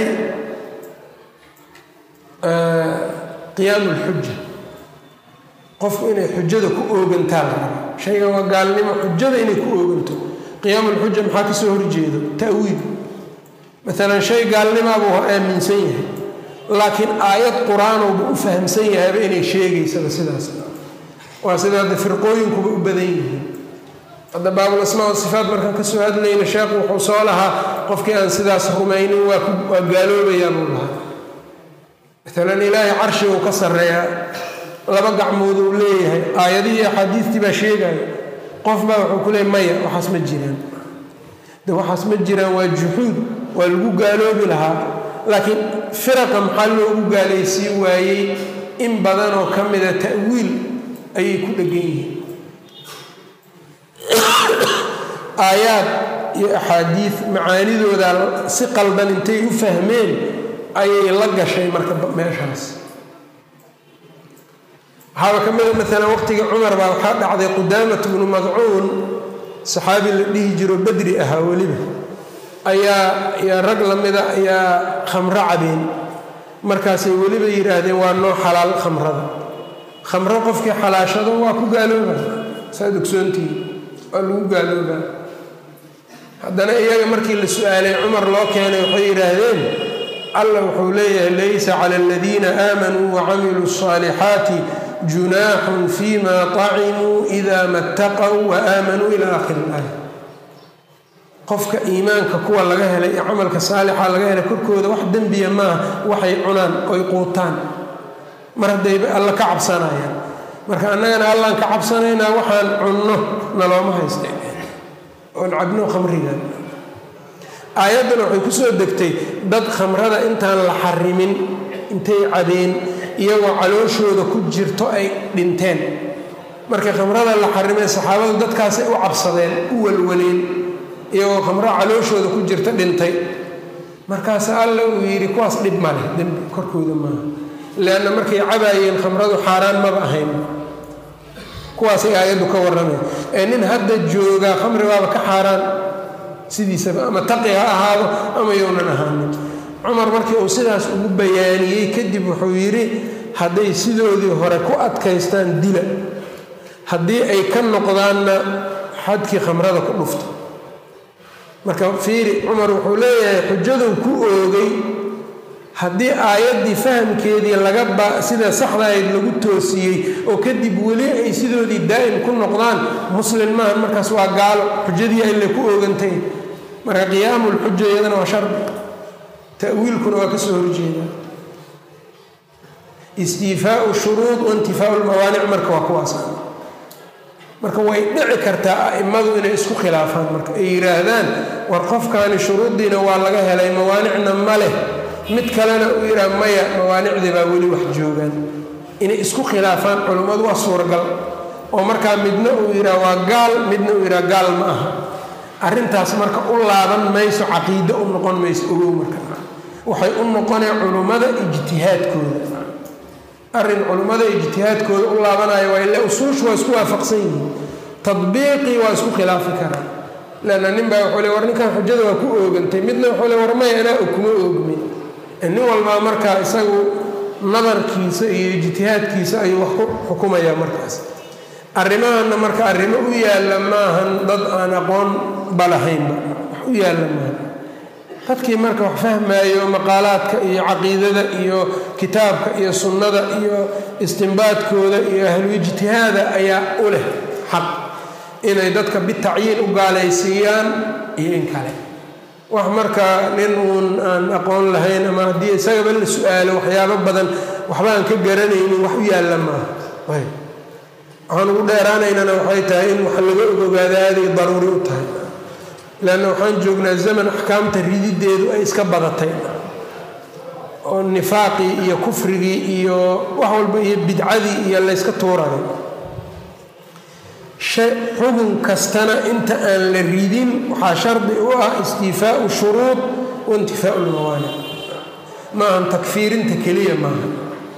qiyaamu lxuja qofku inay xujada ku oogantaa la raba shaygan waa gaalnimo xujada inay ku ooganto qiyaamu lxuja maxaa ka soo horjeedo ta'wiil maalan shay gaalnimaa buu aaminsan yahay laakiin aayad qur-aanowba u fahamsan yahayba inay sheegaysaba sidaas waa sida hadda firqooyinkuba u badan yihiin hadda baabul asmaa sifaat markaan ka soo hadlayna sheekhu wuxuu soo lahaa qofkii aan sidaas rumaynin waa gaaloobayaa buu lahaa maalan ilaahay carshiguu ka sarreeyaa laba gacmood uu leeyahay aayadihii axaadiistii baa sheegaya qof baa wuxuu ku leeyay maya waxaas ma jiraan de waxaas ma jiraan waa juxuud waa lagu gaaloobi lahaa laakiin firaqa maxaa loogu gaalaysiin waayey in badanoo ka mida ta'wiil ayay ku dhegan yihiin aayaad iyo axaadiid macaanidooda si qaldan intay u fahmeen ayay la gashay marka meeshaas waxaaba ka mida maalan waqtigii cumar baa waxaa dhacday qudaamat bnu madcuun saxaabi la dhihi jiro badri ahaa weliba ayaa yaa rag lamida ayaa khamro cabeen markaasay weliba yidhaahdeen waa noo xalaal khamrada khamro qofkii xalaashado waa ku gaaloobaa saad ogsoontihi waa lagu gaaloobaa haddana iyaga markii la su-aalay cumar loo keenay waxay yidhaahdeen allah wuxuu leeyahay laysa cala aladiina aamanuu wacamiluu الصaalixaati junaaxun fima طacimuu ida ma اtaqow waaaamanuu ila akhiri اlaaya qofka iimaanka kuwa laga helay ee camalka saalixa laga helay korkooda wax dembiya maaha waxay cunaan oy quutaan mar haddayba alla ka cabsanayaan marka annagana allaan ka cabsanaynaa waxaan cunno nalooma haysta oon cabno khamrigan aayaddan waxay ku soo degtay dad khamrada intaan la xarimin intay cabeen iyagoo calooshooda ku jirto ay dhinteen markii khamrada la xarimay saxaabadu dadkaasay u cabsadeen u walwaleen iyagoo khamro calooshooda ku jirta dhintay markaas alla uu yidhi kuwaas dhib maleh dembi korkooda maaha leanna markay cabaayeen khamradu xaaraan maba ahayn kuwaasay aayaddu ka warramay ee nin hadda joogaa khamri baaba ka xaaraan sidiisaba ama taqi ha ahaado ama yownan ahaanin cumar markii uu sidaas ugu bayaaniyey kadib wuxuu yidhi hadday sidoodii hore ku adkaystaan dila haddii ay ka noqdaanna xadkii khamrada ku dhufta marka fiiri cumar wuxuu leeyahay xujaduu ku oogay haddii aayaddii fahamkeedii laga ba sida saxda ayd lagu toosiyey oo kadib weli ay sidoodii daa'im ku noqdaan muslin maaha markaas waa gaalo xujadii ay le ku oogantay marka qiyaamulxuja iyadana waa shardi ta'wiilkuna waa ka soo horjeedaa istiifaau shuruud waintifaau lmawaanic marka waa kuwaas marka way dhici kartaa a'immadu inay isku khilaafaan marka ay yidhaahdaan war qofkaani shuruuddiina waa laga helay mawaanicna ma leh mid kalena uu yidhaha maya mawaanicdii baa weli wax joogaan inay isku khilaafaan culummadu waa suuragal oo markaa midna uu yidhaha waa gaal midna uu yidhaha gaal ma aha arrintaas marka u laaban mayso caqiide u noqon mayso ogow marka waxay u noqoneen culummada ijtihaadkooda arrin culummada ijtihaadkooda u laabanayo waa ile usuushu waa isku waafaqsan yihiin tadbiiqii waa isku khilaafi karaa leanna nin baa wuxuu le war ninkan xujada waa ku oogantay midna wuxuu le war maya anaa kuma oogmin nin walbaa markaa isagu nadarkiisa iyo ijtihaadkiisa ayuu wax ku xukumayaa markaas arrimahanna marka arrimo u yaalla maahan dad aan aqoon balahaynba wax u yaalla maahan dadkii marka wax fahmaayo maqaalaadka iyo caqiidada iyo kitaabka iyo sunnada iyo istimbaadkooda iyo ahlu ijtihaada ayaa u leh xaq inay dadka bitacyiin u gaalaysiiyaan iyo in kale wax marka nin uun aan aqoon lahayn ama haddii isagaba la su-aalo waxyaabo badan waxba aan ka garanaynin wax u yaalla maaha waxaan ugu dheeraanaynana waxay tahay in wax laga ogogaada aaday daruuri u tahay leanna waxaan joognaa zaman axkaamta ridideedu ay iska badatay oo nifaaqii iyo kufrigii iyo wax walba iyo bidcadii iyo layska tuurayo xukun kastana inta aan la ridin waxaa shardi u ah istiifaau shuruud waintifaau lmawaanic maahan takfiirinta keliya maaha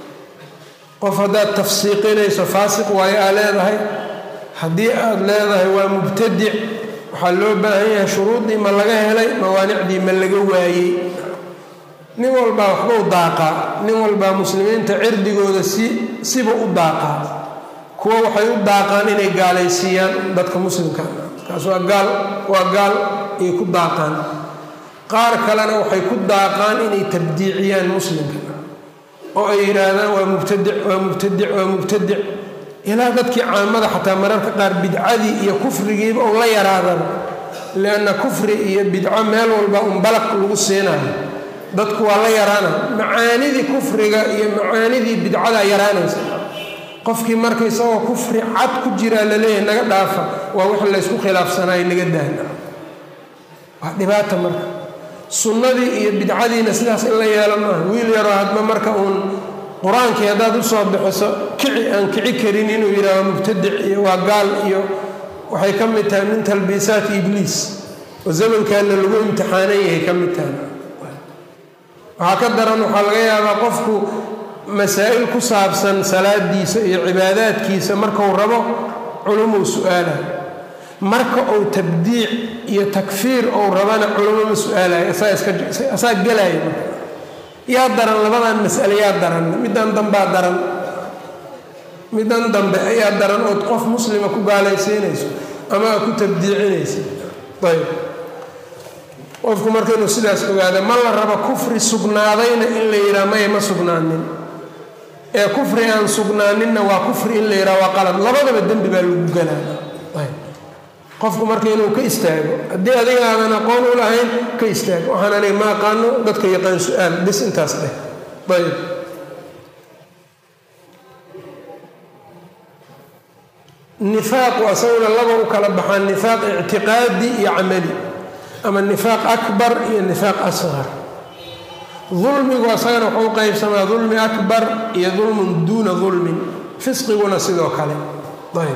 qof haddaad tafsiiqinayso faasiq waayo aa leedahay haddii aad leedahay waa mubtadic waxaa loo baahan yahay shuruuddii ma laga helay mawaanicdii ma laga waayey nin walbaa waxbau daaqaa nin walbaa muslimiinta cirdigooda si siba u daaqaa kuwa waxay u daaqaan inay gaalaysiiyaan dadka muslimka kaas waa gaal waa gaal ayay ku daaqaan qaar kalena waxay ku daaqaan inay tabdiiciyaan muslimka oo ay yidhaahdaan waa mubtadic waa mubtadic waa mubtadic ilaa dadkii caamada xataa mararka qaar bidcadii iyo kufrigiiba ou la yaraadan lianna kufri iyo bidco meel walba un balaq lagu siinayo dadku waa la yaraana macaanidii kufriga iyo macaanidii bidcadaa yaraanaysa qofkii marka isagoo kufri cad ku jiraa laleeyahay naga dhaafa waa wix laysku khilaafsanaayo naga daana waa dhibaata marka sunnadii iyo bidcadiina sidaas in la yeelo maaha wiil yaroo hadba marka uun qur-aankii haddaad usoo bixiso kici aan kici karin inuu yidhahdo mubtadic iyo waa gaal iyo waxay ka mid tahay min talbiisaati ibliis oo zamankaana lagu imtixaanan yahay ka mid tahay waxaa ka daran waxaa laga yaabaa qofku masaa'il ku saabsan salaadiisa iyo cibaadaadkiisa markau rabo culumuu su-aala marka uu tabdiic iyo takfiir ou rabana culamo ma su-aalayo asaa gelaya marka yaa daran labadan mas'ale yaa daran middan dambaa daran middan dambe ayaa daran ood qof muslima ku gaalaysiinayso ama aad ku tabdiicinaysa ayb qofku marka inuu sidaas ogaada ma la rabo kufri sugnaadayna in la yidhaha maya ma sugnaanin ee kufri aan sugnaaninna waa kufri in la yidhaha waa qalad labadaba dembi baa lagu galaa qofku marka inuu ka istaago haddii adiga aadan aqoon u lahayn ka istaago waxaan aniga ma aqaano dadka yaqaan su-aal bis intaas dheh ayb nifaaqu asaguna laba u kala baxaan nifaaq ictiqaadi iyo camali ama nifaaq akbar iyo nifaaq asqar dulmigu asagana wuxuu u qaybsamaa dulmi akbar iyo dulmun duuna dulmin fisqiguna sidoo kale ayb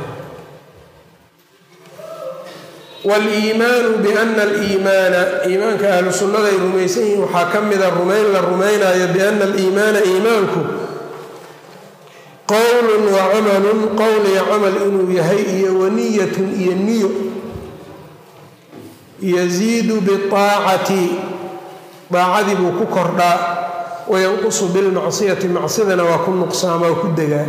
waliimaanu biana aliimaana iimaanka ahlu sunnada ay rumaysan yihiin waxaa ka mida rumayn la rumaynayo biana aliimaana iimaanku qowlun wa camalun qowl iyo camal inuu yahay iyo waniyatun iyo niyo yaziidu biaacati daacadii buu ku kordhaa wayanqusu bilmacsiyati macsidana waa ku nuqsaama oo ku degaa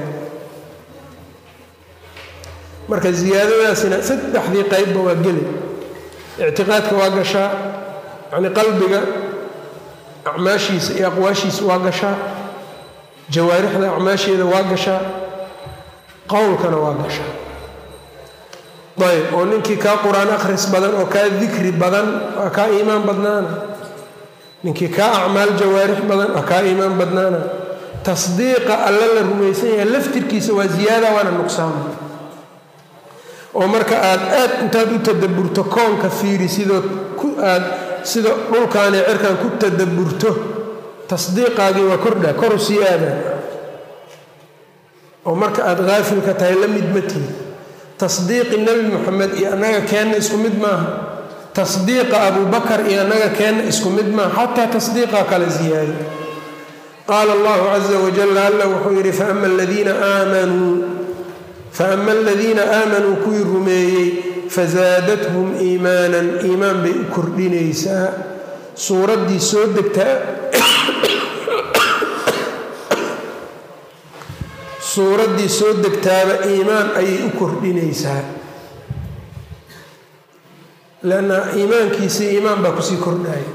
marka ziyaadadaasina saddexdii qeybba waa geli ictiqaadka waa gashaa yacni qalbiga acmaashiisa iyo aqwaashiisa waa gashaa jawaarixda acmaasheeda waa gashaa qowlkana waa gashaa ayb oo ninkii kaa qur-aan akhris badan oo kaa dikri badan waa kaa iimaan badnaana ninkii kaa acmaal jawaarix badan waa kaa iimaan badnaana tasdiiqa alla la rumaysan yahay laftirkiisa waa ziyaada waana nuqsaama oo marka aad aad intaad u tadaburto koonka fiiri sidoo ku aad sida dhulkaani cirkan ku tadaburto tasdiiqaagii waa kordha koru sii aadaan oo marka aada haafilka tahay la mid ma tihi tasdiiqi nebi moxamed iyo annaga keenna isku mid maaha tasdiiqa abubakar iyo annaga keenna isku mid maaha xataa tasdiiqa kala siyaada qaala allahu caza wajal alla wuxuu yidhi faama aladiina aamanuu faama aladiina aamanuu kuwii rumeeyey fazaadathum iimaanan iimaan bay u kordhinaysaa suuraddii soo degtaa suuraddii soo degtaaba iimaan ayay u kordhinaysaa lanna iimaankiisii iimaan baa kusii kordhaya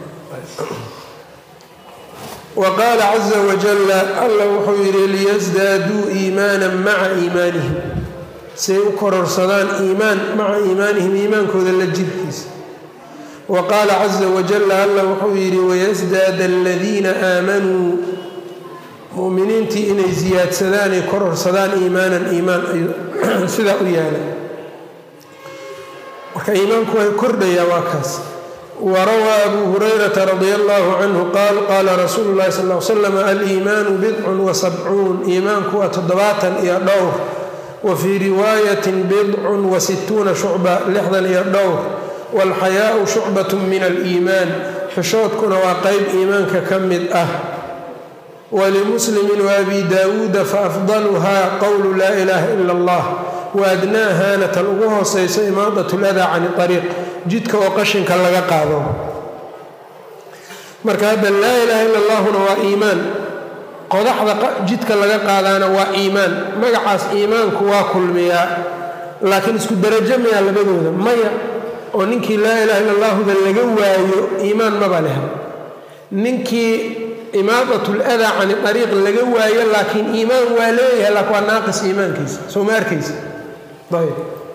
wa qaala caza wajalla alla wuxuu yidhi liyasdaaduu iimaanan maca iimaanihim say u kororsadaan iimaan maca iimaanihim iimaankooda la jirkiisa wa qaala caza wajalla alla wuxuu yidhi wayasdaada aladiina aamanuu muminiintii inay siyaadsadaan ay kororsadaan iimaanan iimaan sidaa u yaala marka iimaanku way kordhayaa waa kaas warawaa abu hurayrata radia allahu canhu qaal qaala rasuulu llahi sal l slam aliimaanu bidcun wa sabcuun iimaanku waa toddobaatan iyo dhowr wa fii riwaayatin bidcun wa situuna shucba lixdan iyo dhowr waalxayaau shucbat min aliimaan xishoodkuna waa qeyb iimaanka ka mid ah walimuslimi waabi daawuuda faafdaluhaa qowlu laa ilaaha ila allah waadnaahaana tan ugu hooseyso imaadat ladaa cani ariiq jidka oo qashinka laga qaado marka hadda laa ilaaha ila allahuna waa iimaan qodaxda jidka laga qaadaana waa iimaan magacaas iimaanku waa kulmiyaa laakiin isku darajo mayaa labadooda maya oo ninkii laa ilaha illa allahuda laga waayo iimaan maba leh ninkii imaadat ladaa cani ariiq laga waayo laakiin iimaan waa leeyahay laakin waa naaqis iimaankiisa soo ma arkaysa ayb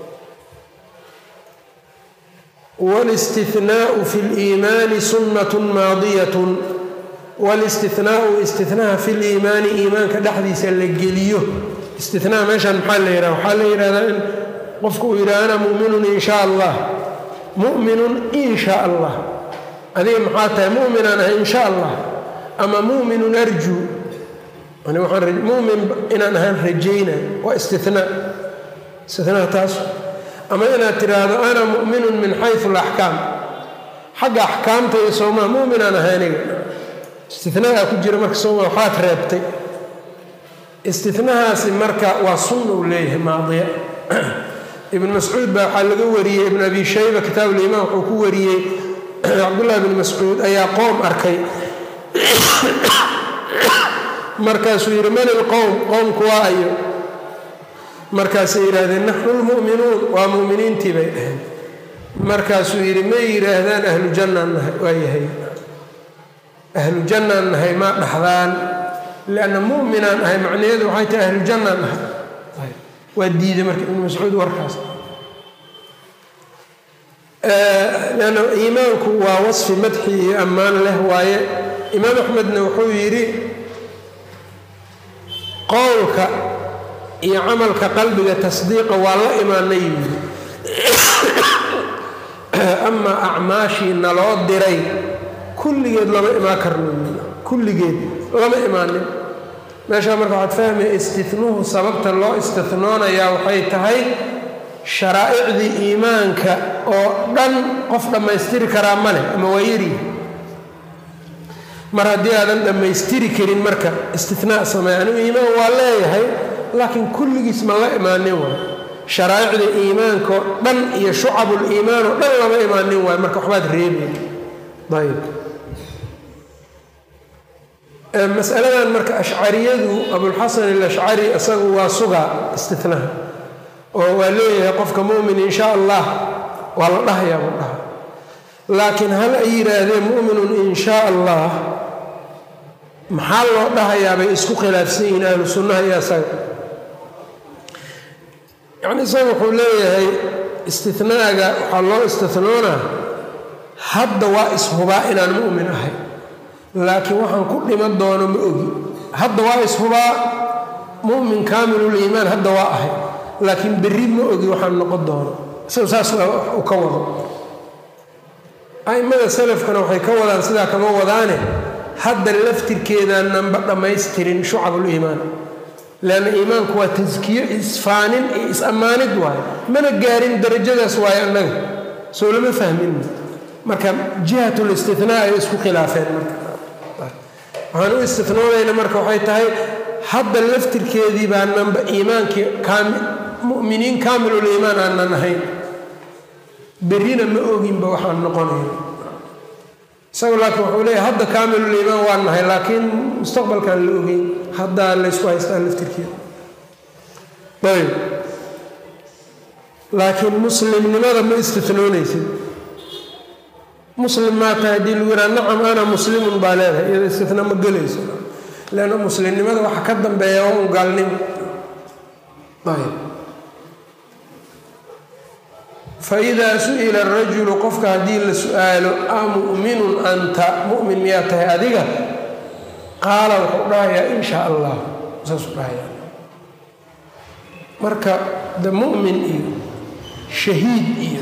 wاlاstinaau fi اliimaani sunnat maadiyat wاlاstinaau istinaha fi liimaani iimaanka dhexdiisa la geliyo istinaa meeshan maxaa la yidhaha waxaa la yidhahdaa in qofku uu yidhaha ana muminun in sha allah muminun in sha allah adiga maxaa tahay muminaan ahay in sha allah ama muminun arjuu mumin inaan ahaan rajayna waa istinaa istinaa taas ama inaad tidhaahdo ana mu'minun min xayu alaxkaam xagga axkaamta iyo soomaa muminaan ahay aniga istinaagaa ku jira marka sooma waxaad reebtay istinahaasi marka waa sunna uu leeyahay maadiya ibn mascuud baa waxaa laga wariyey ibn abi shayba kitaab ulimaan wuxuu ku wariyey cabdullahi bn mascuud ayaa qoom arkay markaasuu yidhi man ilqowm qowmku waa ayo markaasay yidhaahdeen naxnu lmu'minuun waa mu'miniintii bay dhaheen markaasuu yidhi may yidhaahdaan ahlu jannaan nahay waa yahay ahlu jannaan nahay maa dhaxdaan lianna mu'minaan ahay macnaheedu waxay tahay ahlu jannaan nahay waa diiday marka ibnu mascuud warkaas lanna iimaanku waa wasfi madxi iyo ammaan leh waaye imaam axmedna wuxuu yidhi qowlka iyo camalka qalbiga tasdiiqa waa la imaanay yidhi amaa acmaashii naloo diray kulligeed lama imaan karno kulligeed lama imaanin meeshaa marka waxaad fahmaya istinuhu sababta loo istinoonayaa waxay tahay sharaa'icdii iimaanka oo dhan qof dhammaystiri karaa ma leh ama waa yarihi mar haddii aadan dhammaystiri karin marka istinaa sameey anigu iimaan waa leeyahay laakiin kulligiis ma la imaanin waay sharaa'icda iimaankaoo dhan iyo shucabul iimaan oo dhan lama imaanin waayo marka waxbaad reebay ayb masaladan marka ashcariyadu abulxasan alashcari isagu waa sugaa istinaha oo waa leeyahay qofka mumin in sha allah waa la dhahayaa buu dhaha laakiin hal ay yidhaahdeen muminun in sha allah maxaa loo dhahayaa bay isku khilaafsan yihiin ahlu sunnaha iyo isaga yacni isaga wuxuu leeyahay istinaaga waxaa loo istinoonaa hadda waa ishubaa inaan mu'min ahay laakiin waxaan ku dhiman doono ma ogi hadda waa ishubaa mu'min kaamiluliimaan hadda waa ahay laakiin berri ma ogi waxaan noqon doono isagu saas u ka wado a'immada salafkana waxay ka wadaan sidaa kama wadaane hadda laftirkeedaananba dhammaystirin shucabuliimaan leanna iimaanku waa taskiyo isfaanin iyo is-ammaanid waayo mana gaarin darajadaas waayo annaga soo lama fahmin marka jihatul istinaa ay isku khilaafeen marka waxaan u istinoobayna marka waxay tahay hadda laftirkeedii baananba iimaankii muminiin kaamilul iimaan aanan ahayn berrina ma oginba waxaan noqonayn isagu laakiin wuxuu leeyahy hadda kaamilul iimaan waan nahay laakiin mustaqbalkaan la ogeyn haddaa laysku haystaa laftirkeeda ayb laakiin muslimnimada ma istinoonaysid muslim maa tahay haddii lagu yidhaha nacam ana muslimun baa leedahay iyada istina ma gelayso leanna muslimnimada waxa ka dambeeya waa un gaalnimo ayb faidaa su-ila arajulu qofka haddii la su-aalo a mu'minun anta mu'min miyaa tahay adiga qaala wuxuu dhahayaa in shaa allah saasuu dhahayaa marka de mu'min iyo shahiid iyo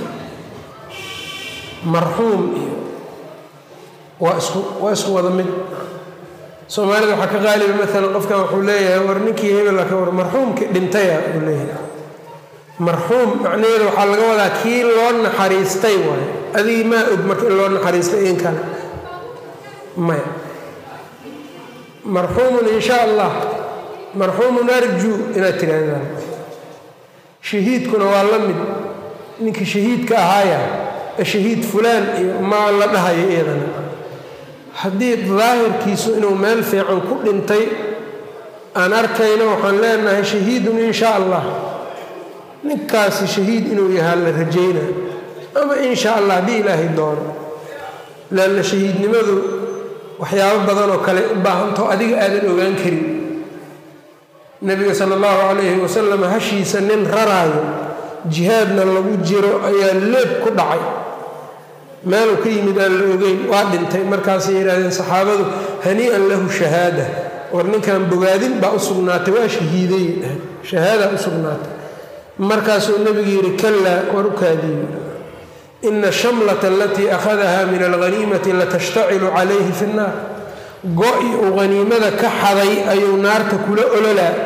marxuum iyo waa isku waa isku wada mid soomaalida waxaa ka qaaliba maalan qofkan wuxuu leeyahay war ninkii hebel ka war marxuumkii dhintaya uu leeyahay marxuum macnaheedu waxaa laga wadaa kii loo naxariistay waayo adigii maa og marka in loo naxariistay in kale maya marxuumun in sha allah marxuumun arjuu inaad tirahdaan shahiidkuna waa la mid ninkii shahiidka ahaaya shahiid fulaan iyo maa la dhahayo iyadana haddii daahirkiisu inuu meel fiican ku dhintay aan arkayno waxaan leenahay shahiidun in sha allah ninkaasi shahiid inuu yahaa la rajayna ama in sha allah haddii ilaahay doono leanna shahiidnimadu waxyaabo badan oo kale u baahantaho adiga aadan ogaan karin nebiga sala allahu calayhi wasalam hashiisa nin raraayo jihaadna lagu jiro ayaa leeb ku dhacay meeluu ka yimid aan la ogeyn waa dhintay markaasay yidhahdeen saxaabadu hanii'an lahu shahaada war ninkan bogaadin baa u sugnaatay waa shahiiday shahaadaa u sugnaatay markaasuu nebigu yidhi kalaa war u kaadiyo ina shamlata alatii akhadaha min alghaniimati latashtacilu calayhi fi nnaar go-i uu haniimada ka xaday ayuu naarta kula ololaa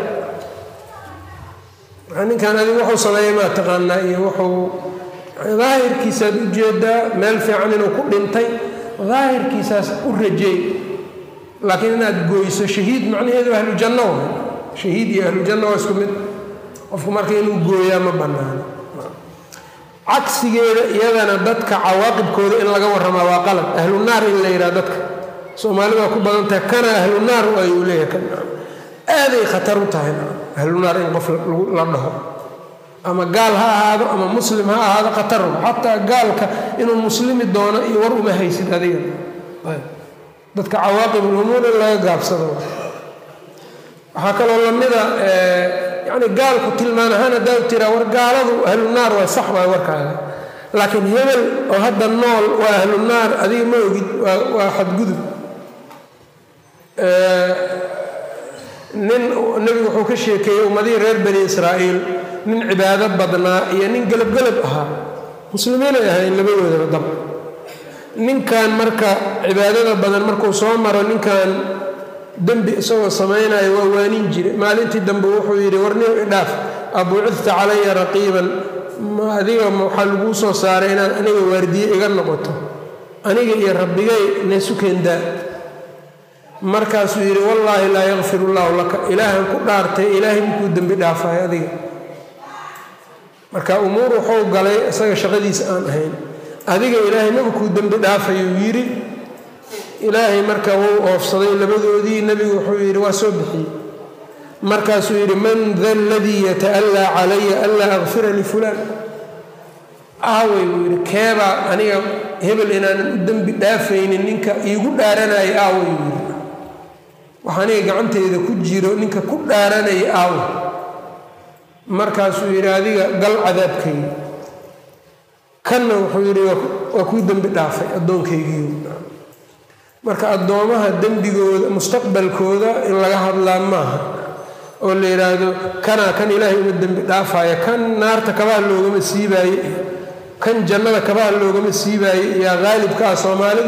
ninkan adigu wuxuu sameeyey maa taqaanaa iyo wuxuu daahirkiisaad u jeedaa meel fiican inuu ku dhintay daahirkiisaas u rajeey laakiin inaad gooyso shahiid macnaheedu ahlu janno wa shahiid iyo ahlu janno waa isku mid qofku marka inuu gooyaa ma bannaano cagsigeeda iyadana dadka cawaaqibkooda in laga warramaa waa qalad ahlu naar in la yidhaha dadka soomaalida waa ku badan tahay kana ahlu naar ayuu leeyahay kan aaday khatar u tahay ahlu naar in qof la dhaho ama gaal ha ahaado ama muslim ha ahaado khatar xataa gaalka inuu muslimi doono iyo war uma haysid adiga dadka cawaaqib ulumuur in laga gaabsado waxaa kaloo lamida yani gaalku tilmaan ahaan haddaad tiraa war gaaladu ahlu naar waa sax waay warkaaga laakiin hebel oo hadda nool waa ahlu naar adiga ma ogid waa xadgudub nin nebigu wuxuu ka sheekeeyey ummadihii reer bani israa'iil nin cibaado badnaa iyo nin gelabgelab ahaa muslimiinay ahayn labadoodaba dab ninkan marka cibaadada badan markuu soo maro ninkan dembi isagoo samaynayo waa waanin jire maalintii dambe wuxuu yidhi warniw idhaaf abuucidta calaya raqiiban adiga waxaa laguu soo saaray inaad aniga waardiye iga noqoto aniga iyo rabbigay neesukendaa markaasuu yidhi wallaahi laa yakfir ullahu laka ilaahan ku dhaartay ilaahay makuu dembi dhaafayo adiga marka umuur wuxuu galay isaga shaqadiisa aan ahayn adiga ilaahay maba kuu dembi dhaafayuu yidhi ilaahay marka wuu oofsaday labadoodii nebigu wuxuu yidhi waa soo bixiyey markaasuu yidhi man da aladii yata'allaa calaya anlaa akfira lifulaan aawey buu yidhi keebaa aniga hebel inaanan u dembi dhaafaynin ninka iigu dhaaranaya aawey buu yidhi wax aniga gacanteyda ku jiro ninka ku dhaaranaya aawe markaasuu yidhi adiga gal cadaabkayga kanna wuxuu yidhi waa kuu dembi dhaafay addoonkaygiiu marka addoomaha dembigooda mustaqbalkooda in laga hadlaa maaha oo la yidhaahdo kanaa kan ilaahay uma dembi dhaafaya kan naarta kabaha loogama siibaaye iyo kan jannada kabaha loogama siibaaye iyaa qaalibka ah soomaalidu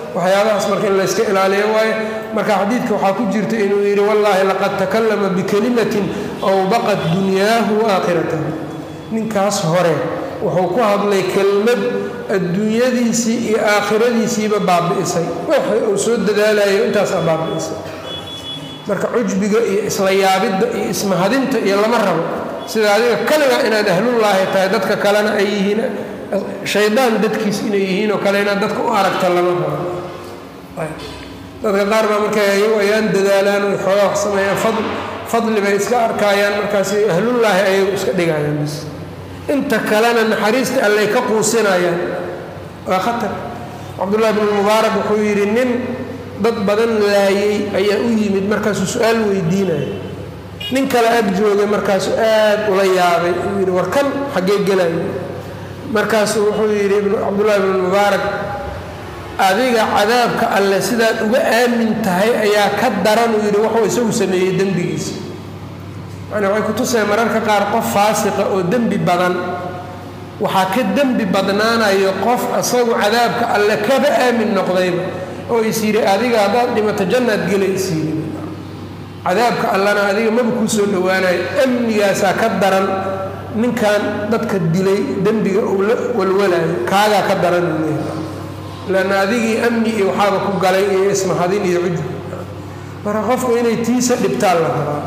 waxyaabahaas marka in layska ilaaliyo waayo marka xadiidka waxaa ku jirta inuu yidhi wallaahi laqad takallama bikalimatin awbaqat dunyaahu aakhiratahu ninkaas hore wuxuu ku hadlay kelmad adduunyadiisii iyo aakhiradiisiiba baabi'isay waxa uu soo dadaalayo intaasaa baabi'isay marka cujbiga iyo isla yaabidda iyo ismahadinta iyo lama rabo sida adiga kaligaa inaad ahlullaahi tahay dadka kalena ay yihiin shaydaan dadkiis inay yihiin oo kale inaad dadka u aragta lama rabo dadka qaar baa markay ayagu ayaan dadaalaan oy xoogaa wax sameeyaan fadl fadli bay iska arkaayaan markaas ahlullaahi ayagu iska dhigayaan bis inta kalena naxariista allay ka quusinayaan waa khatar cabdullahi bn mubaarak wuxuu yidhi nin dad badan laayay ayaa u yimid markaasuu su-aal weydiinaya nin kale ag joogay markaasuu aad ula yaabay uu yidhi war kan xaggee gelayo markaasuu wuxuu yidhi cabdullahi bn mubaarak adiga cadaabka alle sidaad uga aamin tahay ayaa ka daran uu yidhi wuxuu isagu sameeyey dembigiisa yani waxay kutusaya mararka qaar qof faasiqa oo dembi badan waxaa ka dembi badnaanayo qof isagu cadaabka alle kaba aamin noqdayba oo is yidhi adiga haddaad dhimato jannaad gela is yidhi cadaabka allana adiga maba kuu soo dhowaanayo amnigaasaa ka daran ninkan dadka dilay dembiga uu la walwalayo kaagaa ka daran uu leeyahay lanna adigii amni iyo waxaaba ku galay iyo ismahadin iyo cujub marka qofku inay tiisa dhibtaan la rabaa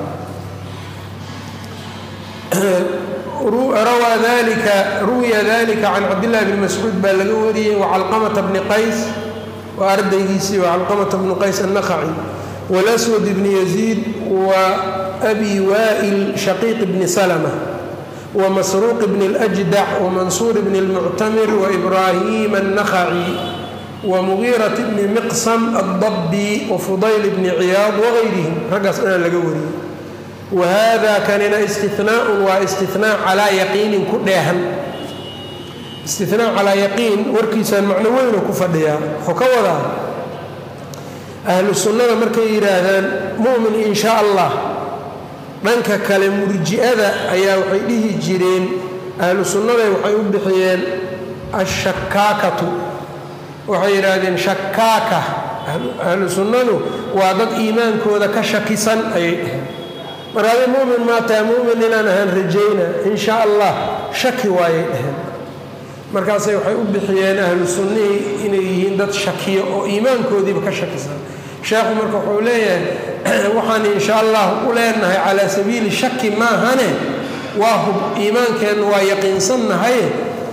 rawaa dalika ruwiya dalika can cabdillahi bni mascuud baa laga wariyey wacalqamata bni qays waa ardaygiisii wacalqamata bni qays annaqaci walaswad bni yaziid wa abi waa'il shaqiiq bni salma ومسروق بن الأجدع ومنصور بن المعتمر وإبراهيم النخعي ومغيرة بن مقسم الضبي وفضيل بن عياض وغيرهم رقص أنا لقوري وهذا كان استثناء واستثناء على يقين كلها استثناء على يقين وركيسا معنوين وكفديا حكوذا أهل السنة مركي يراهدان مؤمن إن شاء الله dhanka kale murji'ada ayaa waxay dhihi jireen ahlu sunnaday waxay u bixiyeen ashakaakatu waxay yidhaahdeen shakaaka ahlu sunnadu waa dad iimaankooda ka shakisan ayay dheheen mar adi mumin maa tahay mumin inaan ahaan rajayna in sha allah shaki waayay dheheen markaasay waxay u bixiyeen ahlu sunnihii inay yihiin dad shakiyo oo iimaankoodiiba ka shakisan sheekhu marka wuxuu leeyahay waxaan insha allah u leenahay calaa sabiili shaki maahane waa hub iimaankeennu waa yaqiinsannahaye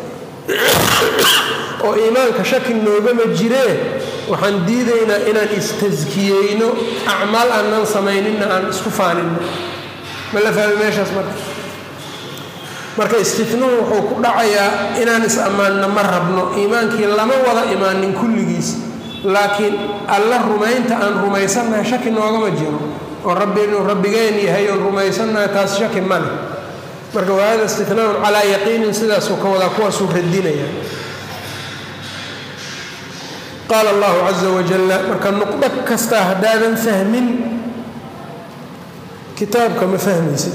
oo iimaanka shaki noogama jiree waxaan diidaynaa inaan istaskiyeyno acmaal aanan samayninna aan isku faaninno ma la fahmi meeshaas marka marka istinuhu wuxuu ku dhacayaa inaan is ammaanno ma rabno iimaankii lama wada imaanin kulligiis laakiin alla rumaynta aan rumaysannahay shaki noogama jiro oo rabbi inuu rabbigeen yahay oon rumaysannahay taas shaki ma leh marka wahada istinaun calaa yaqiinin sidaasuu ka wadaa kuwaasuu radinaya qaala allahu caza wajalla marka nuqdo kastaa haddaadan fahmin kitaabka ma fahmaysid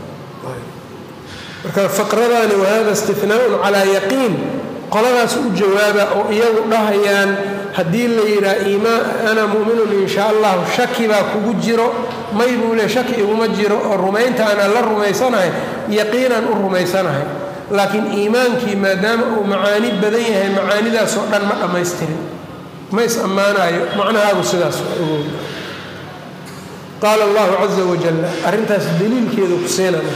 marka faqradani wahada istinaaun calaa yaqiin qoladaas u jawaaba oo iyagu dhahayaan haddii la yidhaha iimaan ana mu'minun in sha allahu shaki baa kugu jiro may buu le shaki iguma jiro oo rumaynta aanaan la rumaysanahay yaqiinaan u rumaysanahay laakiin iimaankii maadaama uu macaani badan yahay macaanidaasoo dhan ma dhammaystirin ma is ammaanayo macnahaagu sidaas ogow qaala allahu caza wajalla arrintaas daliilkeedu ku seenana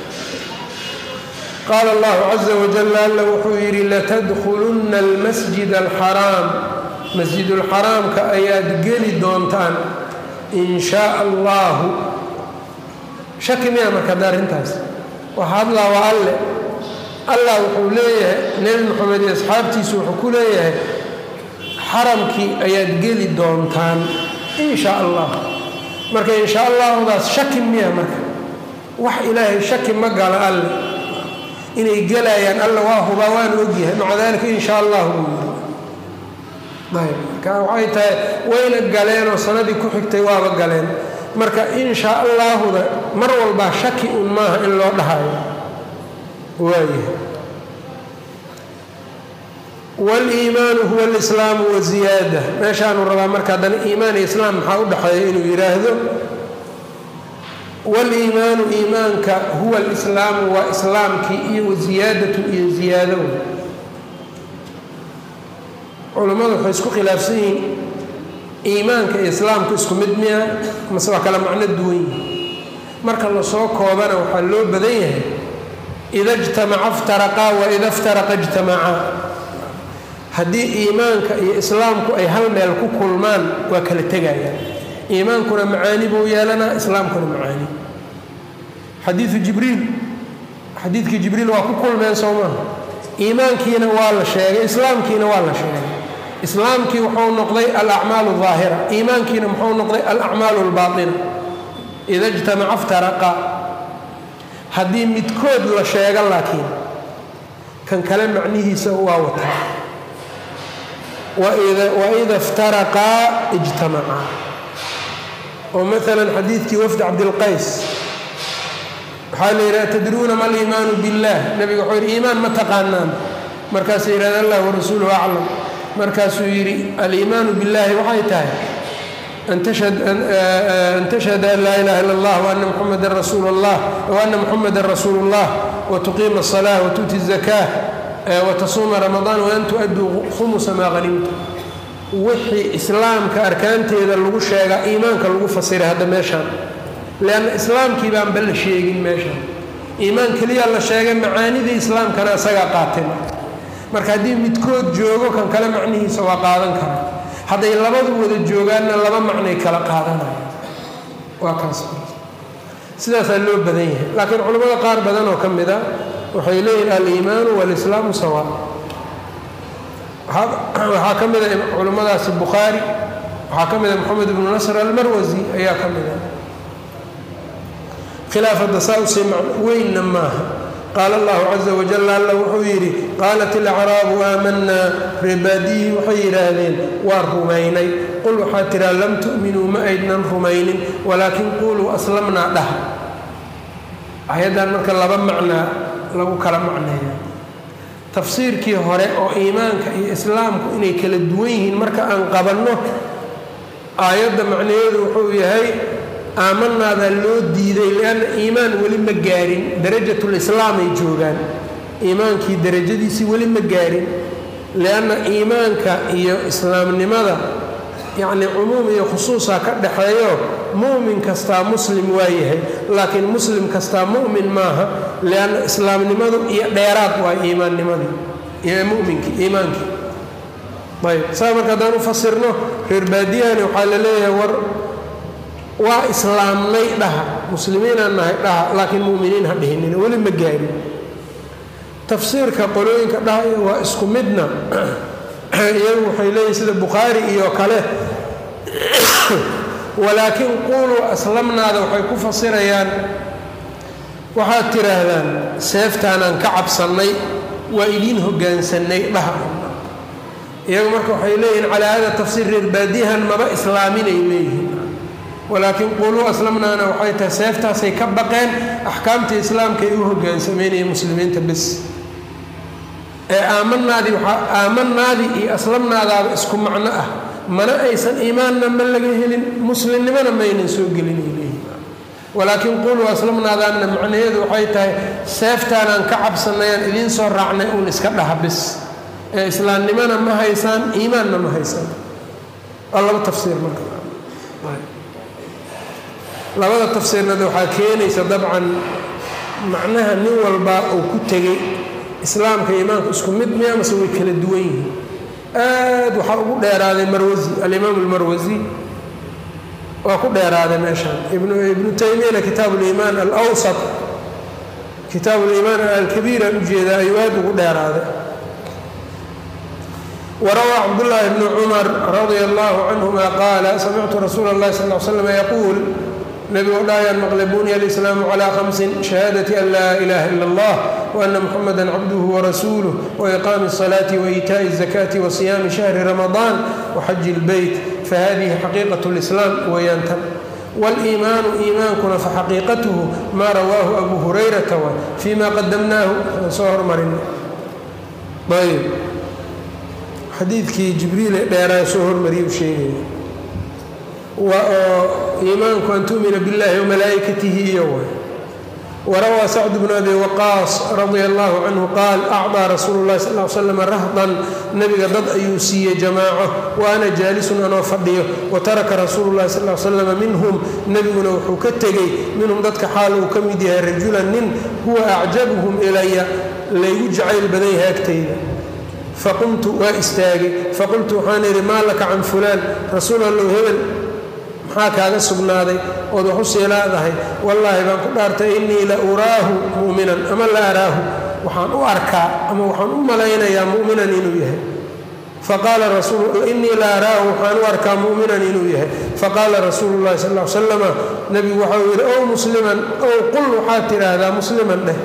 qaala allahu caza wajalla alla wuxuu yidhi latadkhulunna almasjid alxaraam masjidulxaraamka ayaad geli doontaan in shaa allahu shaki miya marka hadda arrintaas waxa hadlaa waa alle allah wuxuu leeyahay nebi moxamed iyo asxaabtiisu wuxuu ku leeyahay xaramkii ayaad geli doontaan in shaa allah marka in shaa allahudaas shaki miya marka wax ilaahay shaki ma gala alle inay gelayaan alla waa hubaa waan ogyahay maca dalika in shaa allah buu yiri ayb marka waxay tahay wayna galeen oo sanadii ku xigtay waaba galeen marka in shaa allaahuda mar walbaa shaki un maaha in loo dhahayo waayahay waliimaanu huwa alislaamu waziyaada meeshaanu rabaa marka haddana iimaan iyo islaam maxaa u dhexeeya inuu yidhaahdo waliimaanu iimaanka huwa alislaamu waa islaamkii iyo waziyaadatu iyo ziyaado culammadu waxay isku khilaafsan yihiin iimaanka iyo islaamku isku mid miya mase waa kala macno duwan yihi marka lasoo koobana waxaa loo badan yahay ida ijtamaca iftaraqaa wa ida iftaraqa ijtamacaa haddii iimaanka iyo islaamku ay hal meel ku kulmaan waa kala tegayaan iimaankuna macaani buu yeelanaa islaamkuna macaani xadiidu jibriil xadiidkii jibriil waa ku kulmeen soo maaha iimaankiina waa la sheegay islaamkiina waa la sheegay islaamkii wuxuu noqday alacmaalu aahira iimaankiina muxuu noqday alacmaalu albaaina ida ijtamaca iftaraqa haddii midkood la sheego laakiin kan kale macnihiisa waa wataa waida iftaraqaa ijtamacaa oo maalan xadiidkii wafdi cabdilqays waxaa la yidhaha tadruuna ma aliimaanu biاllah nabiga wuxuu yidhi iimaan ma taqaanaan markaasuu yidhahda allah warasuuluhu aclam markaasuu yidhi aliimaanu biاllahi waxay tahay an tashhada an laa ilaha illa اllah waana muxamadan rasuul اllah waana muxamadan rasuulu اllah watuqiima الصalaة watuuti الzakاة watasuuma ramadaan waan tu-aduu khumusa maa hanimta wixii islaamka arkaanteeda lagu sheegaa iimaanka lagu fasiray hadda meeshaan leanna islaamkii baanba la sheegin meeshaan iimaan keliyaa la sheegay macaanidii islaamkana isagaa qaatay marka haddii midkood joogo kan kale macnihiisa waa qaadan kara hadday labadu wada joogaanna laba macnay kala qaadanaya waa kaas sidaasaa loo badan yahay laakiin culimmada qaar badan oo ka mid a waxay leeyihin aliimaanu walislaamu sawa waxaa ka mida culimmadaasi bukhaari waxaa ka mida moxamed ibnu nasr almarwasi ayaa ka mida khilaafadda saa usii weynna maaha qaala allahu caza wajal alla wuxuu yidhi qaalat ilacraabu aamanaa reebaadiyihii waxay yidhaahdeen waa rumaynay qul waxaa tiraa lam tu'minuu ma aydnan rumaynin walaakin quuluu aslamnaa dhah ayaddan marka laba macnaa lagu kala macneeya tafsiirkii hore oo iimaanka iyo islaamku inay kala duwan yihiin marka aan qabanno aayadda macnaheedu wuxuu yahay aamanaadaa loo diiday lianna iimaan weli ma gaarin darajatulislaam ay joogaan iimaankii darajadiisii weli ma gaarin lianna iimaanka iyo islaamnimada yacni cumuum iyo khusuusa ka dhaxeeyo mu'min kastaa muslim waa yahay laakiin muslim kastaa mu'min maaha lianna islaamnimadu iyo dheeraad waa iimaannimadii iyo muminkii iimaankii ayb saa marka haddaan u fasirno reer baadiyahani waxaa la leeyahay war waa islaamnay dhaha muslimiinaan nahay dhaha laakiin mu'miniin ha dhihinina weli ma gaarin tafsiirka qolooyinka dhahaya waa isku midna iyagu waxay leeyihin sida bukhaari iyo kale walaakiin quuluu aslamnaada waxay ku fasirayaan waxaad tidhaahdaan seeftaanaan ka cabsannay waa idiin hogaansannay dhaha iyagu marka waxay leeyihiin calaa hada tafsiir reer baadiyahan maba islaaminay leeyihiin walaakiin quuluu aslamnaana waxay tahay seeftaasay ka baqeen axkaamta islaamkaay u hogaansameynaya muslimiinta bis ee aamanaadii waaa aamanaadii iyo aslamnaadaaba isku macno ah mana aysan iimaanna ma laga helin muslimnimona maynan soo gelinay leeyihin walaakiin quuluu aslamnaadaanna macnaheedu waxay tahay seeftaanaan ka cabsanayaan idiin soo raacnay uun iska dhaha bis ee islaamnimona ma haysaan iimaanna ma haysaan waa laba tafsiir marka labada tafsiirnada waxaa keenaysa dabcan macnaha nin walba uu ku tegey islaamka iimaanku isku mid miya mase way kala duwan yihiin aad waxaa ugu dheeraaday marwasi alimaam almarwasi waa ku dheeraaday meeshaan ibnu taymiyana kitaab liimaan alwsat kitaab liimaan alkabiira ujeedaa ayuu aad ugu dheeraaday warawaa cabdullaahi bnu cumar radia allahu canhuma qaala samictu rasuula اllahi sal l slam yaquul nebigu dhahayaan maqle bunya alislaamu calaa khamsin shahaadati an laa ilaha ila allah waana muxamada cabduhu warasuuluh waiqaami الsalaati waitaaءi الzakaati wasiyaami shahri ramadaan waxaji اlbeyt fahadihi xaqiiqat اlislaam weeyaantan wاliimaanu iimaankuna faxaqiiqatuhu maa rawaahu abu hurayrata wa fii ma qadamnaahu aan soo hormarin ayb xadiidkii jibriil ee dheeraa soo hormariyay u sheegaya oo iimaanku an tu'mina biاllahi wamalaa'ikatihi iyo way warawaa sacd bnu abi waqaas radia allahu canhu qaal acdaa rasuulu llahi sal l slam rahdan nebiga dad ayuu siiyey jamaaco wa ana jaalisun anoo fadhiyo wa taraka rasuulu llahi sal l slama minhum nebiguna wuxuu ka tegey minhum dadka xaal uu ka mid yahay rajulan nin huwa acjabuhum ilaya laygu jacayl badan yahay agtayda faqumtu waa istaagay faqultu waxaan idhi maa laka can fulaan rasuul allow hebel maxaa kaaga sugnaaday ood wax u sii laadahay wallaahi baan ku dhaartay innii la uraahu mu'minan ama la araahu waxaan u arkaa ama waxaan u malaynayaa mu'minan inuu yahay faqaala innii la araahu waxaan u arkaa mu'minan inuu yahay faqaala rasuulu llahi sal l slama nebigu waxau yidhi ow musliman ow qul waxaad tidhaahdaa musliman dheh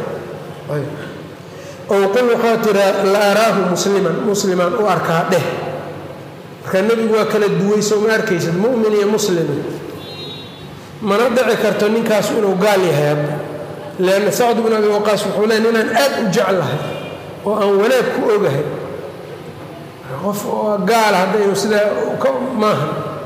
ow qul waxaad tidhaa la araahu musliman musliman u arkaa dheh marka nebigu waa kala duway soo ma arkaysad mu'min iyo muslima mana dhici karto ninkaasu inuu gaal yahay hadda leanna sacd bn abi waqaas wuxuu leey ninaan aad u jeclahay oo aan wanaag ku ogahay qof oo gaala hadda inuu sidaa maaha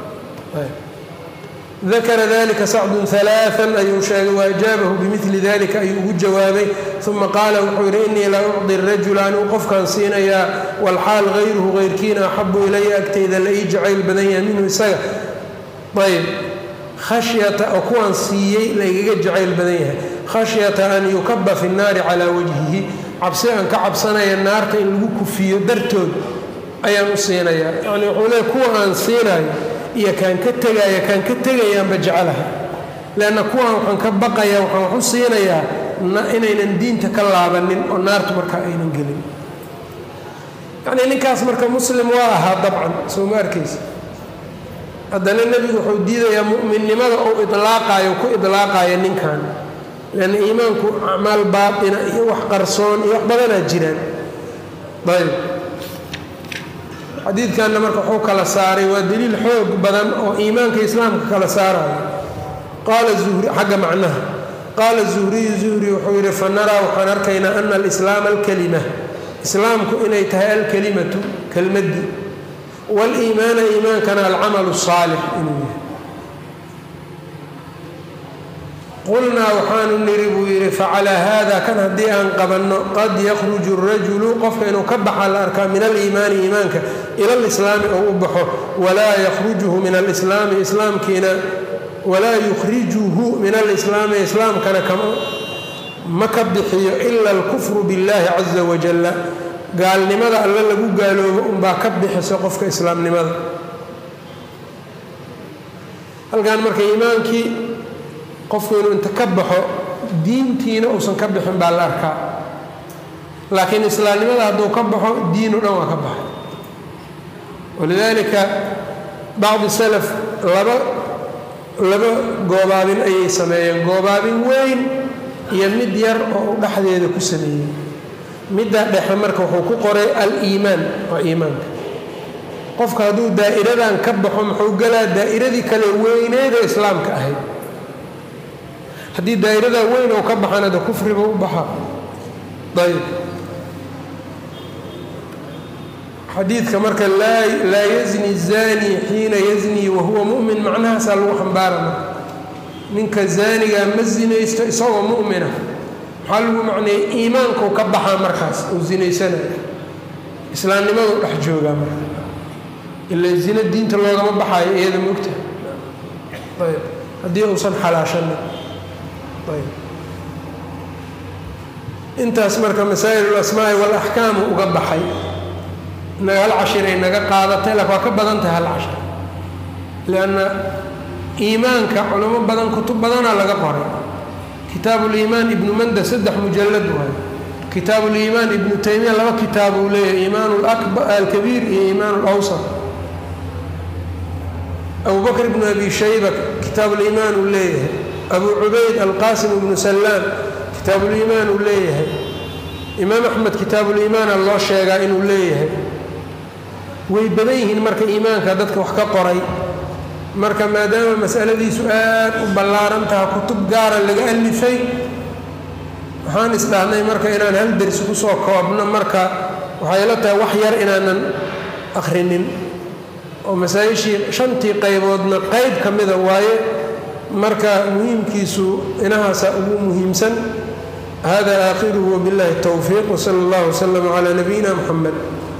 dakara dalika sacdun alaaan ayuu sheegay waajaabahu bimili dalika ayuu ugu jawaabay uma qaala wuxuu yidhi innii la ucdi rajula anuu qofkaan siinayaa walxaal hayruhu hayrkiina axabu ilaya agteyda la ii jacayl badan yahay minhu isaga ayb khashyata oo kuwaan siiyey laygaga jacayl badan yahay khashyata an yukaba fi nnaari calaa wajhihi cabsi aan ka cabsanaya naarta in lagu kufiyo dartood ayaan u siinayaa yani wuxuu leey kuwa aan siinayo iyo kaan ka tegaya kaan ka tegayaanba jecelahay leanna kuwaan waxaan ka baqayaa waxaan wax u siinayaa inaynan diinta ka laabanin oo naartu markaa aynan gelin yacnii ninkaas marka muslim waa ahaa dabcan soo ma arkaysa haddana nebigu wuxuu diidayaa mu'minnimada ou idlaaqaayo ku idlaaqayo ninkan leanna iimaanku acmaal baatina iyo wax qarsoon iyo wax badanaa jiraan ayb xadiidkanna marka wuxuu kala saaray waa daliil xoog badan oo iimaanka islaamka kala saarayo qaala uhri xagga macnaha qaala zuhriyu zuhri wuxuu yidhi fa naraa waxaan arkaynaa ana alislaama alkalima islaamku inay tahay alkalimatu kelmaddii waaliimaana iimaankana alcamalu saalix inuu yahay qulnaa waxaanu niri buu yidhi facalaa haada kan haddii aan qabanno qad yakhruju rajulu qofka inuu ka baxa la arkaa min aliimaani iimaanka ila lislaami ou u baxo walaa yakhrujuhu min alislaami islaamkiina walaa yukhrijuhu min alislaami islaamkana ma ka bixiyo ila alkufru biاllahi caza wajalla gaalnimada alle lagu gaaloobo unbaa ka bixiso qofka islaamnimada halkan marka iimaankii qofku inuu inta ka baxo diintiina uusan ka bixin baa la arkaa laakiin islaamnimada hadduu ka baxo diinu dhan waa ka baxay walidaalika bacdi salaf laba laba goobaabin ayay sameeyeen goobaabin weyn iyo mid yar oo u dhexdeeda ku sameeyey middaa dhexe marka wuxuu ku qoray al-iimaan waa iimaanka qofka hadduu daa'iradan ka baxo muxuu galaa daa'iradii kale weyneeda islaamka ahayd haddii daa'iradaa weyn oo ka baxana de kufriba u baxa ayb xadiidka marka laa yazni zani xiina yazni wahuwa mu'min macnahaasaa lagu xambaarana ninka zaanigaa ma zinaysto isagoo mu'mina maxaa lagu macneeyey iimaankuu ka baxaa markaas uu zinaysanaya islaamnimaduu dhex joogaa marka ila zina diinta loogama baxaayo iyada mogta ayb haddii uusan xalaashanin ayb intaas marka masaa'il ulasmaa'i waalaxkaamu uga baxay inaga hal cashiray naga qaadatay lak waa ka badan tahay hal cashir lianna iimaanka culamo badan kutub badanaa laga qoray kitaabu liimaan ibnu manda saddex mujallad waayo kitaabu liimaan ibnu taymiya laba kitaab uu leeyahay iimaan alkabiir iyo iimaan alawsat abu bakr ibnu abi shayba kitaabuliimaan uu leeyahay abu cubayd alqaasim ibnu sallaan kitaabuliimaan uu leeyahay imaam axmed kitaabuliimaana loo sheegaa inuu leeyahay way badan yihiin marka iimaanka dadka wax ka qoray marka maadaama masaladiisu aad u ballaaran taha kutub gaara laga alifay waxaan isdhahnay marka inaan hal dersi kusoo koobno marka waxay la tahay wax yar inaanan akhrinin oo masaa-ishii shantii qayboodna qeyb ka mida waaye marka muhiimkiisu inahaasa ugu muhiimsan hada aakhiruhu wabiاllahi الtowfiiq wsala اllah wslm calى nabiyina mxamed